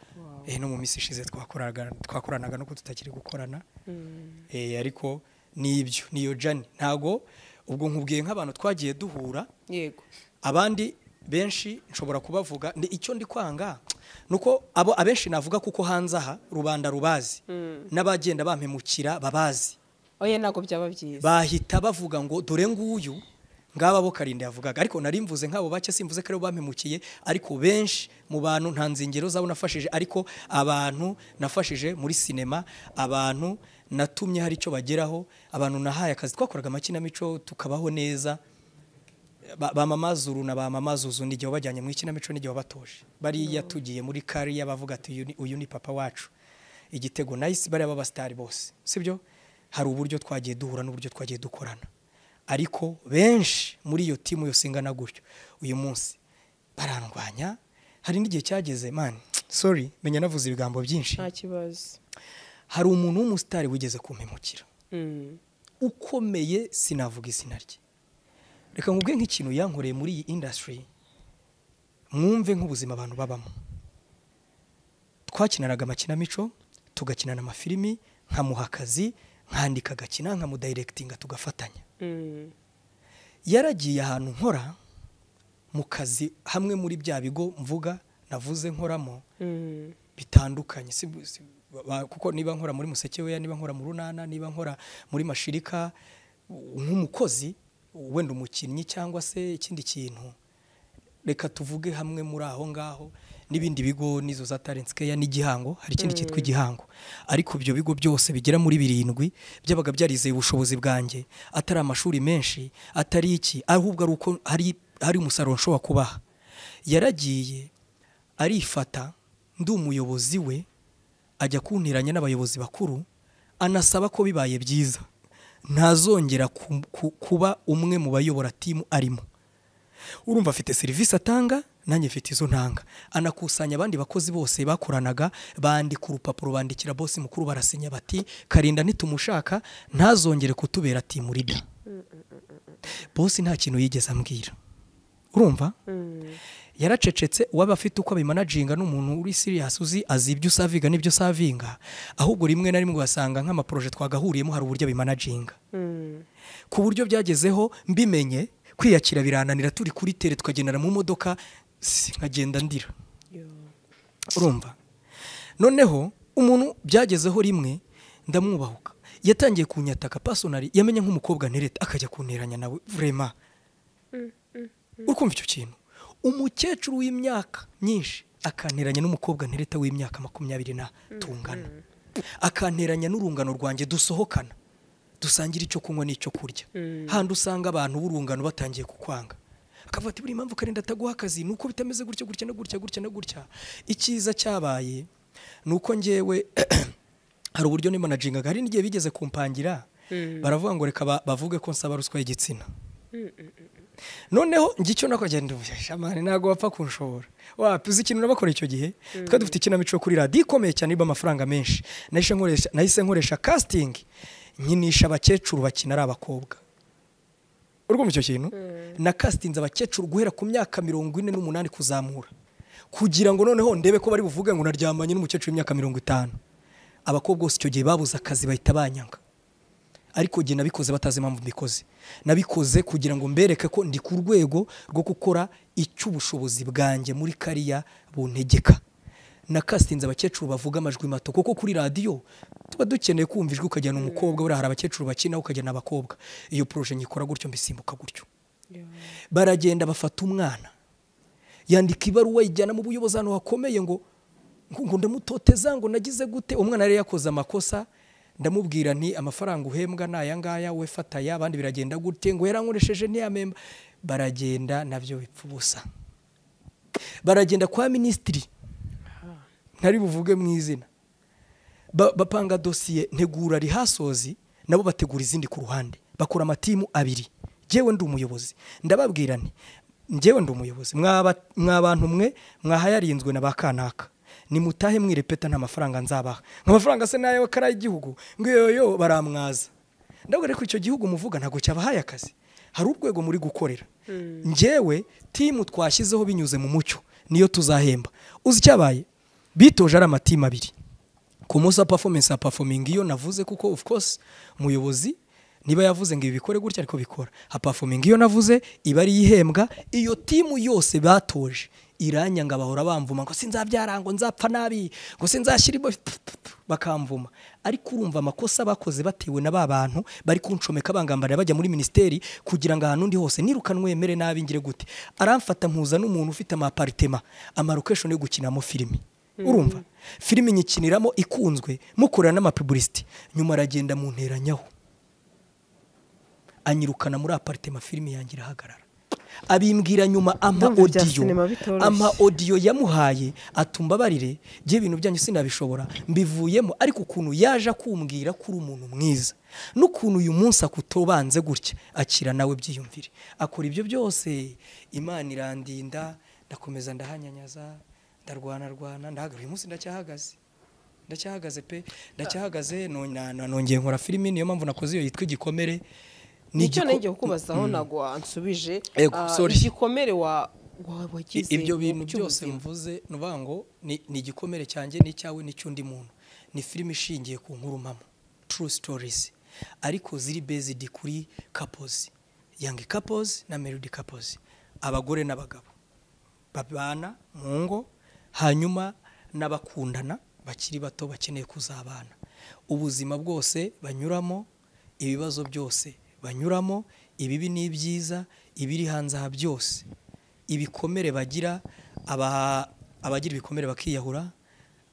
eh, no mu minsi ishize twakoraga- twakoranaga nuko tutakiri gukorana eh, ariko nibyo niyo jani ntago ubwo nkubwiye nk'abantu twagiye duhura yego abandi benshi nshobora kubavuga ndi icyo ndi kwanga nuko abo abenshi navuga kuko hanze aha rubanda rubazi n'abagenda bampemukira babazi oya ntabwo byaba byiza bahita bavuga ngo dore nguyu ngaba bo karindwi yavugaga ariko nari mvuze nk'abo bake simvuze ko aribo bampemukiye ariko benshi mu bantu nta nzingero zabo nafashije ariko abantu nafashije muri sinema abantu natumye hari icyo bageraho abantu nahaye akazi twakoraga amakinamico tukabaho neza ba- bamamaza uru na bamamaza uzu n'igihe wabajyanye mu ikinamico n'igihe wabatoje bariya tugiye muri kariya bavuga ati uyu ni- uyu ni papa wacu igitego nayisi bariya b'abasitari bose sibyo hari uburyo twagiye duhura n'uburyo twagiye dukorana ariko benshi muri iyo timu yose ingana gutyo uyu munsi barandwanya hari n'igihe cyageze mani sorry menya navuze ibigambo byinshi nta kibazo hari umuntu w'umusitari wigeze kumpemukira Mm. ukomeye sinavuga izina rye reka nkubwe nk'ikintu yankoreye muri iyi indasitiri mwumve nk'ubuzima abantu babamo twakinanaga amakinamico tugakinana amafilimi nkamuha akazi nkandika agakina nkamudayirekitinga tugafatanya Mm. yaragiye ahantu nkora mu kazi hamwe muri bya bigo mvuga navuze nkoramo Mm. bitandukanye si, si, ba- kuko niba nkora muri museke weya niba nkora mu runana niba nkora muri mashirika u- nk'umukozi wenda umukinnyi cyangwa se ikindi kintu reka tuvuge hamwe muri aho ngaho n'ibindi bigo n'izo za talenti care n'igihango hari ikindi cyitwa igihango ariko ibyo bigo byose bigera muri birindwi byabaga byarizeye ubushobozi bwanjye atari amashuri menshi atari iki ahubwo ari uko hari hari umusaruro nshobora kubaha yaragiye arifata ndi umuyobozi we ajya kunteranya n'abayobozi bakuru anasaba ko bibaye byiza ntazongera ku- ku- kuba umwe mu bayobora timu arimo urumva afite serivisi atanga nanjye mfite izo ntanga anakusanya abandi bakozi bose bakoranaga bandika urupapuro bandikira bose mukuru barasinya bati karinda nitumushaka ntazongere kutubera timu rida bose nta kintu yigeze ambwira urumva yaracecetse uwaba afite uko abimanaginga n'umuntu uri siriyasi uzi azi ibyo usavinga n'ibyo usavinga ahubwo rimwe na rimwe ugasanga nk'amaporoje twagahuriyemo hari uburyo abimanaginga ku buryo byagezeho mbimenye kwiyakira birananira turi kuri tere tukagendana mu modoka si- nkagenda ndira urumva noneho umuntu byagezeho rimwe ndamwubahuka yatangiye kunyataka pasonari yamenye nk'umukobwa ntereta akajya kunteranya nawe vrema ukumva icyo kintu umukecuru w'imyaka myinshi akanteranya n'umukobwa ntereta w'imyaka makumyabiri na tungana akanteranya n'urungano rwanjye dusohokana dusangira icyo kunywa n'icyo kurya handi usanga abantu b'urungano batangiye kukwanga akavuga ati buri mpamvu karinda ataguha akazi ni uko bitameze gutya gutya na gutya gutya na gutya icyiza cyabaye ni uko njyewe hari uburyo nimanagingaga hari n'igihe bigeze kumpangira baravuga ngo reka ba- bavuge ko nsaba ruswa y'igitsina noneho njye icyo nakagenda shamani ntabwo wapfa kunshobora wapi uzi ikintu nabakora icyo gihe twari dufite ikinamico yo kuri radiyo ikomeye cyane irimo amafaranga menshi nahise nkoresha nahise nkoresha kasitingi nkinisha abakecuru bakina ari abakobwa urwumva icyo kintu na kasitinze abakecuru guhera ku myaka mirongo ine n'umunani kuzamura kugira ngo noneho ndebe ko bari buvuge ngo naryamanye n'umukecuru w'imyaka mirongo itanu abakobwa bose icyo gihe babuze akazi bahita banyanga ariko jye nabikoze batazi impamvu mbikoze nabikoze kugira ngo mbereke ko ndi ku rwego rwo gukora icy'ubushobozi bwanjye muri kariya buntegeka na kasitinze abakecuru bavuga amajwi mato kuko kuri radiyo tuba dukeneye kumva ijwi ukajyana umukobwa buriya hari abakecuru bakina ukajyana abakobwa iyo poroje nyikora gutyo mbisimbuka gutyo baragenda bafata umwana yandika ibaruwa ijyana mu buyobozi ahantu hakomeye ngo ngo ngo ndamutoteza ngo nagize gute umwana yari yakoze amakosa ndamubwira nti amafaranga uhembwa ni aya ngaya we fata aya abandi biragenda gute ngo yarankoresheje ntiyamemba baragenda nabyo bipfa ubusa baragenda kwa minisitiri ntari buvuge mu izina Ba- bapanga dosiye ntegura rihasozi nabo bategura izindi ku ruhande bakora amatimu abiri njyewe ndi umuyobozi ndababwira nti njyewe ndi umuyobozi mwaba- mwa bantu mwe mwahayarinzwe na ba kanaka nimutahe mwirepeta nta mafaranga nzabaha amafaranga se nayo kari ay'igihugu ngo yoyo baramwaza ndabwira ko icyo gihugu muvuga ntabwo cyabahaye akazi hari urwego muri gukorera njyewe timu twashyizeho binyuze mu mucyo niyo tuzahemba uzi icyabaye bitoje ari amatimu abiri ku munsi wa performance ya performing iyo navuze kuko of course umuyobozi niba yavuze ngo ibi bikore gutya ariko bikora ha performing iyo navuze iba ari ihembwa iyo timu yose batoje iranyanga bahora bamvuma ngo sinzabyara ngo nzapfa nabi ngo sinzashyira ibo- bakamvuma ariko urumva amakosa bakoze batewe na ba bantu bari kunshomeka bangambarira bajya muri minisiteri kugira ngo ahantu ndi hose nirukanwe yemere nabi ngire gute aramfata mpuza n'umuntu ufite amaparitema amarokeshoni yo gukinamo filimi urumva filime nyikiniramo ikunzwe mukorera n'amapibulisiti nyuma aragenda mu nteranyaho anyirukana muri aparitema filime yanjye irahagarara abimbwira nyuma ama Ndumva ibya odiyo sinema bitoroshye. ama odiyo yamuhaye atumba barire jye ibintu byanyu sinabishobora mbivuyemo ariko ukuntu yaje akumbwira ko uri umuntu mwiza n'ukuntu uyu munsi akutobanze gutya akira nawe byiyumvire akora ibyo byose imana irandinda ndakomeza ndahanyanyaza ndarwana rwana ndahagarara uyu munsi ndacyahagaze ndacyahagaze pe ndacyahagaze nong- na- na- nongeye nkora filimi niyo mpamvu nakoze iyo yitwa igikomere Ni nicyo igiko- nenge kukubazaho ntabwo wansubije Yego, Ah, sorry. igikomere wa- wa- I- wagize ibyo mu bintu byose by'ubuzima. mvuze ni ukuvuga ngo ni ni igikomere cyanjye n'icyawe n'icy'undi muntu ni filime ishingiye ku nkuru mpamo turu sitorizi ariko ziri bezidi kuri kapozi yangi kapozi na merudi kapozi abagore n'abagabo babana mu ngo hanyuma n'abakundana bakiri bato bakeneye kuzabana ubuzima bwose banyuramo ibibazo byose banyuramo ibibi n'ibyiza ibiri hanze aha byose ibikomere bagira aba abagira ibikomere bakiyahura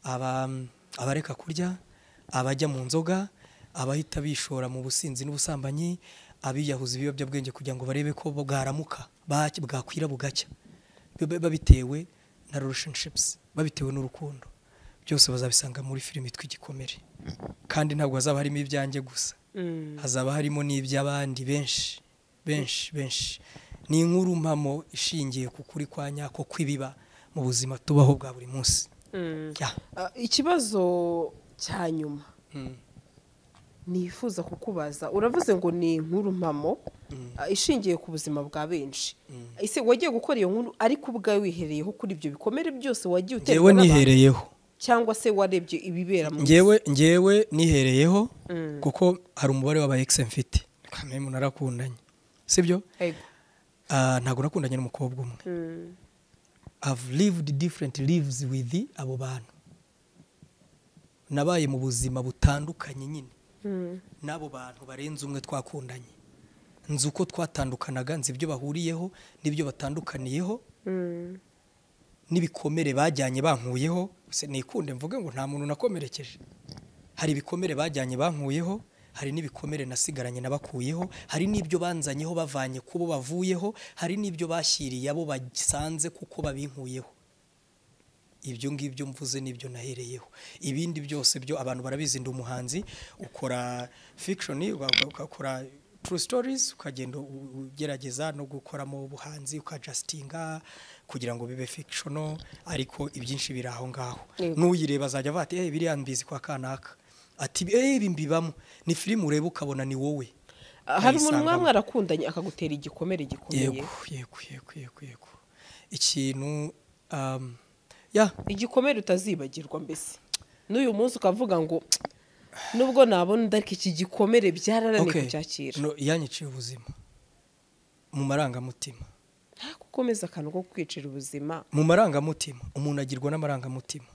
aba- abareka kurya abajya mu nzoga abahita bishora mu businzi n'ubusambanyi abiyahuza ibiyobyabwenge kugira ngo barebe ko bwaramuka bwaki- bwakwira bugacya Biba- babitewe na relationships babitewe n'urukundo byose bazabisanga muri filime yitwa igikomere kandi ntabwo hazaba harimo ibyanjye gusa hazaba harimo n'iby'abandi benshi benshi benshi ni inkuru mpamo ishingiye ku kuri kwa nyako kw'ibiba mu buzima tubaho bwa buri munsi Ya. Ah, ikibazo cya nyuma nifuza kukubaza uravuze ngo ni inkuru mpamo ah, ishingiye ku buzima bwa benshi ese wagiye gukora iyo nkuru ariko ubwawe wihereyeho kuri ibyo bikomere byose wagiye uterwa ngewe n'abantu nihereyeho cyangwa se warebye ibibera mu ngewe ngewe nihereyeho kuko hari umubare w'aba ex mfite kamwe umuntu arakundanye sibyo Ego. Ah, ntabwo nakundanye n'umukobwa umwe Mm. have lived different lives with abo bantu nabaye mu buzima butandukanye nyine n'abo bantu barenze umwe twakundanye nzi uko twatandukanaga nzi ibyo bahuriyeho n'ibyo batandukaniyeho n'ibikomere bajyanye bankuyeho se nikunde mvuge ngo nta muntu nakomerekeje hari ibikomere bajyanye bankuyeho hari n'ibikomere nasigaranye nabakuyeho hari n'ibyo banzanyeho bavanye ku bo bavuyeho hari n'ibyo bashyiriye abo basanze kuko babinkuyeho ibyo ngibyo mvuze nibyo nahereyeho ibindi byose byo abantu barabizi ndi umuhanzi ukora fiction uga- ugakora true stories ukagenda u- ugerageza no gukoramo ubuhanzi ukajasitinga kugira ngo bibe fictional ariko ibyinshi biri aho ngaho Yego. n'uyireba azajya avuga ati "Eh, biriya mbizi kwa kanaka ati "Eh, ibi mbibamo ni filime ureba ukabona ni wowe Ah, hari umuntu ayisangamo. mwaba mwarakundanye akagutera igikomere gikomeye yego yego yego yego yego ikintu um, ya igikomere utazibagirwa mbese n'uyu munsi ukavuga ngo nubwo nabona ariko iki gikomere byararaneye Okay. kucyakira No, yanyiciye ubuzima mu marangamutima nta gukomeza akantu ko kwicira ubuzima mu marangamutima umuntu agirwa n'amarangamutima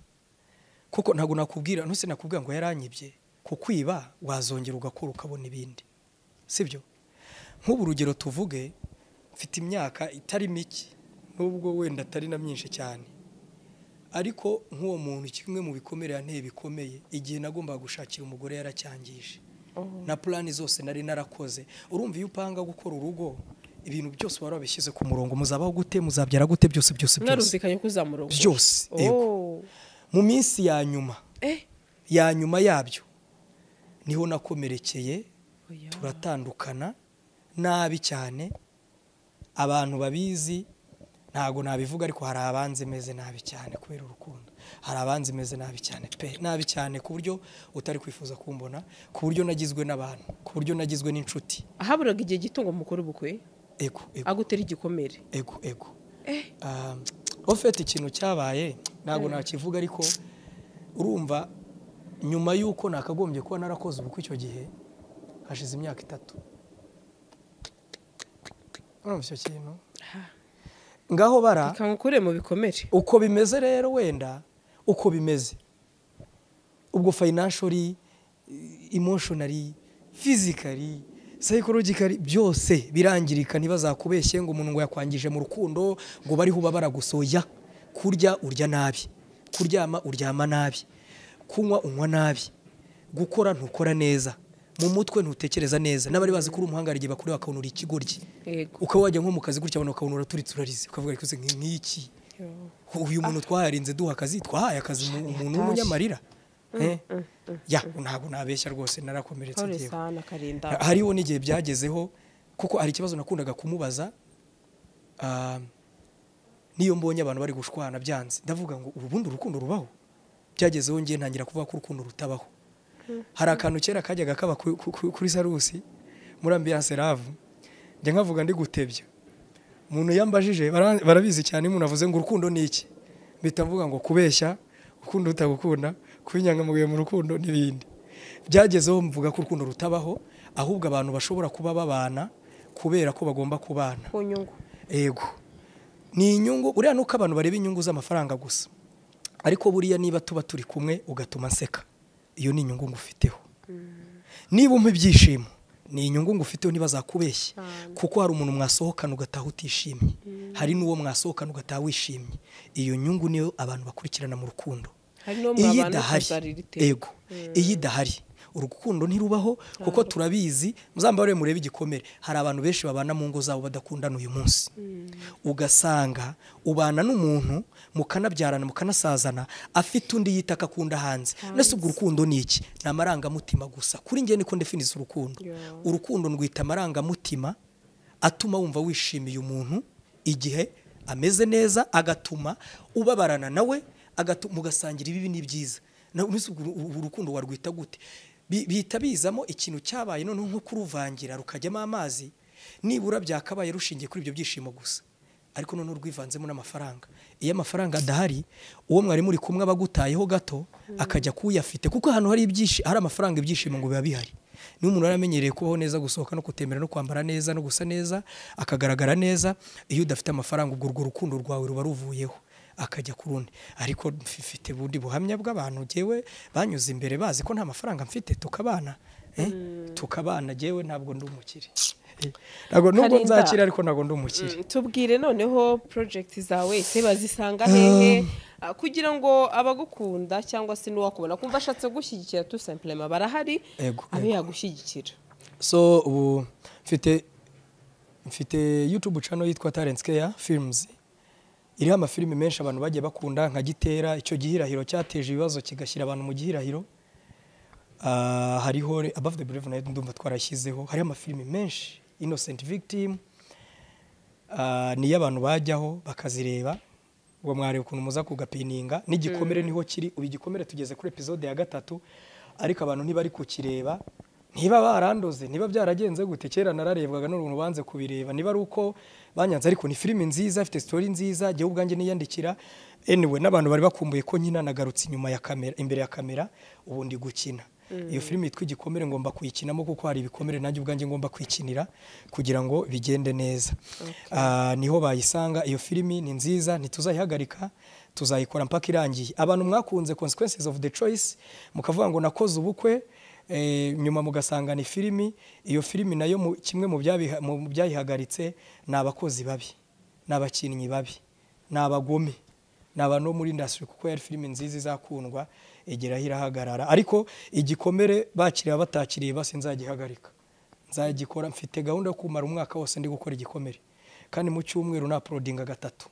kuko ntabwo nakubwira ntuse nakubwira ngo yaranyibye ku kwiba wazongera ugakora ukabona ibindi sibyo nk'ubu urugero tuvuge mfite imyaka itari mike nubwo wenda atari na myinshi cyane ariko nk'uwo muntu kimwe mu bikomere yanteye bikomeye igihe nagombaga gushakira umugore yaracyangije na purani zose nari narakoze urumva iyo upanga gukora urugo ibintu byose wari wabishyize ku murongo muzabaho gute muzabyara gute byose byose byose mwarumvikanye ko uzamurongora Byose, yego. Oh. mu minsi ya nyuma Eh, ya nyuma yabyo niho nakomerekeye oya. turatandukana nabi cyane abantu babizi ntabwo nabivuga ariko hari abanzi meze nabi cyane kubera urukundo hari abanzi meze nabi cyane pe nabi cyane ku buryo utari kwifuza kumbona ku buryo nagizwe n'abantu ku buryo nagizwe n'inshuti ahaburaga igihe gito ngo mukore ubukwe ego ego agutera igikomere ego ego Eh. Ah, ofete ikintu cyabaye ntabwo nakivuga ariko urumva nyuma y'uko nakagombye kuba narakoze ubukwe icyo gihe hashize imyaka itatu urumva icyo kintu ngaho bara reka ngukure mu bikomere uko bimeze rero wenda uko bimeze ubwo financially emotionally physically psychologically byose birangirika ntibazakubeshye ngo umuntu ngo yakwangije mu rukundo ngo bariho ubabara gusoya kurya urya nabi kuryama uryama nabi kunywa unywa nabi gukora ntukora neza mu mutwe ntutekereza neza n'abari bazi ko uri umuhanga hari igihe bakureba bakabona uri ikigoryi yego ukaba wajya nko mu kazi gutya abantu bakabona uraturitse urarize ukavuga rikoze nk'iki uyu muntu twayarinze duha akazi twahaye akazi umu- umuntu w'umunyamarira Eh? ya ntabwo nabeshya rwose narakomeretse pawule ngewe sana karinda hariho n'igihe byagezeho kuko hari ikibazo nakundaga kumubaza ah, n'iyo mbonye abantu bari gushwana byanze ndavuga ngo ubundi urukundo rubaho byagezeho ngiye ntangira kuvuga ko urukundo rutabaho hari akantu kera kajyaga kaba ku- ku- ku- kuri sarusi muri ambiyanse ravu njya nkavuga ndi gutebya umuntu yambajije bara- barabizi cyane iyo umuntu avuze ngo urukundo ni iki mpita mvuga ngo kubeshya ukunda utagukunda kuba inyangamugayo mu rukundo n'ibindi byagezeho mvuga ko urukundo rutabaho ahubwo abantu bashobora kuba babana kubera ko bagomba kubana ku nyungu yego ni inyungu uriya nuko abantu bareba inyungu z'amafaranga gusa ariko buriya niba tuba turi kumwe ugatuma nseka iyo ni inyungu ngufiteho niba umpa ibyishimo ni inyungu ngufiteho ntibazakubeshye kuko hari umuntu mwasohokana ugataha utishimye hari n'uwo mwasohokana ugataha wishimye iyo nyungu niyo abantu bakurikirana mu rukundo Hari n'uwo iyo mwabana idahari ukazarira iteka. ego iyo idahari urukundo ntirubaho kuko turabizi muzambare murebe igikomere hari abantu benshi babana mu ngo zabo badakundana uyu munsi ugasanga ubana n'umuntu mukanabyarana mukanasazana afite undi yita akakunda hanze nese ubwo urukundo ni iki ni amarangamutima gusa kuri njye niko ndefiniza urukundo Yeah. urukundo ndwita amarangamutima atuma wumva wishimiye umuntu igihe ameze neza agatuma ubabarana nawe agatu- mugasangira ibibi n'ibyiza Na- ubu ubu urukundo warwita gute Bi- bihita bizamo ikintu cyabaye noneho nko kuruvangira rukajyamo amazi nibura byakabaye rushingiye kuri ibyo byishimo gusa ariko noneho rwivanzemo n'amafaranga iyo amafaranga adahari uwo mwarimu uri kumwe aba agutayeho gato akajya kuyafite kuko ahantu hari ibyishi- hari amafaranga ibyishimo ngo biba bihari niba umuntu yaramenyereye kubaho neza gusohoka no kutemera no kwambara neza no gusa neza akagaragara neza iyo udafite amafaranga ubwo urwo rukundo rwawe ruba ruvuyeho akajya ku rundi ariko mfite ubundi buhamya bw'abantu ngewe banyuze imbere bazi ko nta mafaranga mfite tukabana eh, tukabana ngewe ntabwo ndi umukire Eh, ntabwo nubwo Karinda. nzakira ariko ntabwo ndi umukire Mm, tubwire noneho project zawe se bazisanga hehe Ah, kugira ngo abagukunda cyangwa se n'uwakubona kumva ashatse gushyigikira tu simplement barahari Ego, abe ego. yagushyigikira so ubu mfite mfite youtube channel yitwa talent care films iriho amafilimi menshi abantu bagiye bakunda nka gitera icyo gihirahiro cyateje ibibazo kigashyira abantu mu gihirahiro Ah, hariho re- above the brave nayo ndumva twarashyizeho hariho amafilimi menshi innocent victim Ah, niyo abantu bajyaho bakazireba ngo mwareba ukuntu muza kugapininga n'igikomere niho kiri ubu igikomere tugeze kuri episode ya gatatu ariko abantu ntibari kukireba niba barandoze niba byaragenze gute kera nararebwaga n'uruntu banze kubireba niba ari uko banyanze ariko ni filime nziza ifite sitori nziza jyewe ubwanjye niyandikira anyway n'abantu bari bakumbuye ko nyina nagarutse inyuma ya kamera imbere ya kamera ubu ndi gukina iyo filime yitwa igikomere ngomba kuyikinamo kuko hari ibikomere nanjye ubwanjye ngomba kwikinira kugira ngo bigende neza Ah, niho bayisanga iyo filimi ni nziza ntituzayihagarika tuzayikora mpaka irangiye abantu mwakunze consequences of the choice mukavuga ngo nakoze ubukwe eh, nyuma mugasanga ni filimi iyo filimi nayo mu- kimwe mu byabiha- mu byayihagaritse ni abakozi babi ni abakinnyi babi ni abagome ni abantu bo muri indasitiri kuko yari filime nziza izakundwa igeraho irahagarara ariko igikomere bakiriye batakiriye basi nzagihagarika nzagikora mfite gahunda yo kumara umwaka wose ndi gukora igikomere kandi mu cyumweru napolodinga gatatu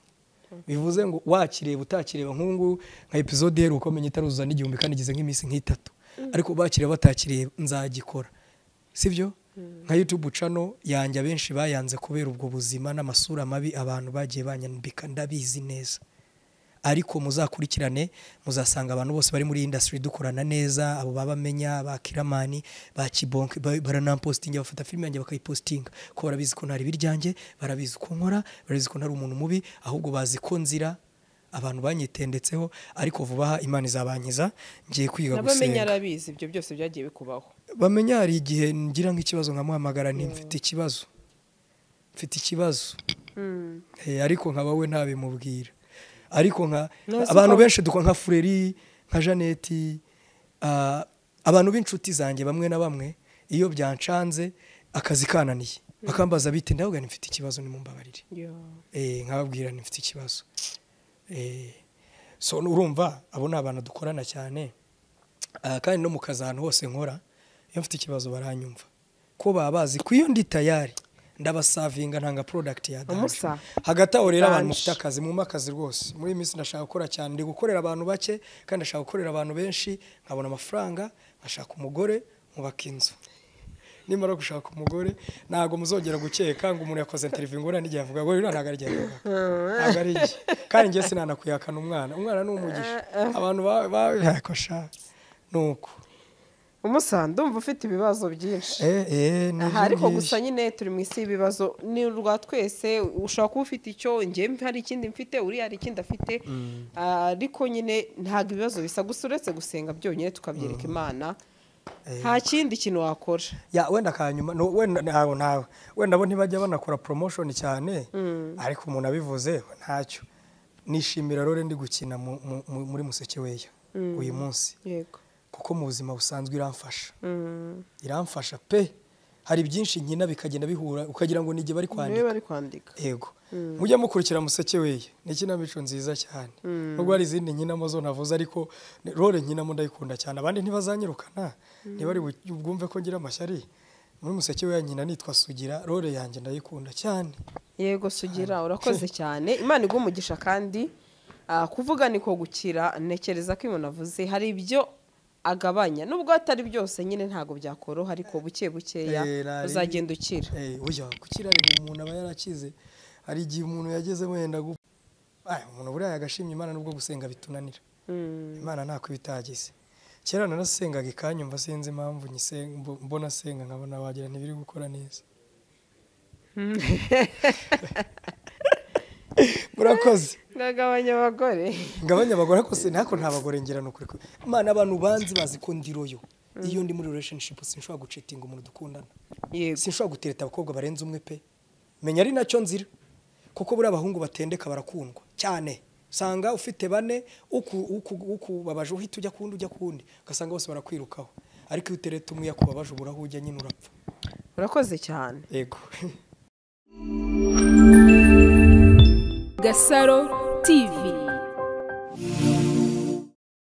bivuze ngo wakireba utakireba nk'ubu nka episode iheruka umenya itaruzuza n'igihumbi kandi igeze nk'iminsi nk'itatu ariko bakiriye batakiriye nzagikora sibyo nka youtube cano yanjye abenshi bayanze kubera ubwo buzima n'amasura mabi abantu bagiye banyambika ndabizi neza ariko muzakurikirane muzasanga abantu bose bari muri industry dukorana neza abo babamenya ba kiramani ba kibonke ba- baranampositinga bafata filime yanjye bakayipositinga ko barabizi ko ntari ibiryanjye barabizi ko nkora barabizi ko ntari umuntu mubi ahubwo bazi ko nzira abantu banyitendetseho ariko vuba aha imana izabankiza ngiye kwiga n'abamenya gusenga arabizi ibyo byose byagiye bikubaho bamenya hari igihe ngira nk'ikibazo nkamuhamagara nti mfite ikibazo mfite ikibazo Eh, ariko nkaba we ntabimubwira ariko nka Nonese abantu ukaba- benshi dukora nka fureri nka janeti ah, abantu b'inshuti zanjye bamwe na bamwe iyo byancanze akazi kananiye bakambaza bite ndababwira nti mfite ikibazo nimumbabarire Eh, nkababwira nti mfite ikibazo Eh, so urumva abo ni abantu dukorana cyane Ah, kandi no mu kazi ahantu hose nkora iyo mfite ikibazo baranyumva ko baba bazi ko iyo ndi tayari ndabasavinga ntanga product ya danje Umusa. hagati aho rero Danje. abantu mufite akazi mwumva akazi rwose muri iyi minsi ndashaka gukora cyane ndi gukorera abantu bake kandi ndashaka gukorera abantu benshi nkabona amafaranga nkashaka umugore nkubaka inzu nimara gushaka umugore ntabwo muzongera gukeka ngo umuntu yakoze interview ngorane igihe avuga ngo "Uriya ntabwo ari igihe avuga ntabwo ari igihe kandi njye sinanakuyakana umwana umwana ni umugisha abantu babikosha ni uko umusa ndumva ufite ibibazo byinshi Eh, eh, ni aha ariko iby'ingishya. gusa nyine turi mu isi y'ibibazo ni urwa twese ushobora kuba ufite icyo njye hari ikindi mfite uriya hari ikindi afite Ah, ariko nyine ntabwo ibibazo bisa gusa uretse gusenga byonyine tukabyereka imana nta kindi kintu wakora ya wenda kanyuma no, wenda ntawe ntawe wenda bo ntibajya banakora promotion cyane ariko umuntu abivuze ntacyo nishimira rero ndi gukina mu, mu, mu, muri museke weya uyu munsi yego kuko mu buzima busanzwe iramfasha iramfasha pe hari byinshi nkina bikagenda bihura ukagira ngo ni igihe bari niwe kwandika bari kwandika yego mujya mukurikira museke weye ni ikinamico nziza cyane nubwo hari izindi nkinamo zo navuze ariko ni- role nkinamo ndayikunda cyane abandi ntibazanyirukana niba ari bu- bwumve ko ngira amashyari muri museke we nyina nitwa sugira role yanjye ndayikunda cyane yego sugira urakoze cyane imana iguha umugisha kandi ah, kuvuga ni ko gukira ntekereza ko umuntu avuze hari ibyo agabanya nubwo atari byose nyine ntabwo byakoroha ariko buke bukeya Eh, nari- uzagenda ukira Eh, burya gukira rero umuntu aba yarakize hari igihe umuntu yageze wenda gupfa Ah, umuntu buriya yagashimye imana nubwo gusenga bitunanira Mm. imana ntako itagize kera narasengaga ikanyumva sinzi impamvu nyisenga- mbo- mbona senga nkabona wagira ntibiri gukora neza murakoze ngagabanya abagore ngabanya abagore ariko se ntako nta bagore ngira ni ukuri ku- imana abantu banzi bazi ko ndiroyo iyo ndi muri relationship sinshobora gucitinga umuntu dukundana yego sinshobora gutereta abakobwa barenze umwe pe menya ari nacyo nzira kuko buriya abahungu batendeka barakundwa cyane usanga ufite bane uku- uku- ukubabaje uhita ujya kundi ujya kundi ugasanga bose barakwirukaho ariko iyo utereta umwe yakubabaje ubura aho ujya nyine urapfa urakoze cyane yego Gasaro TV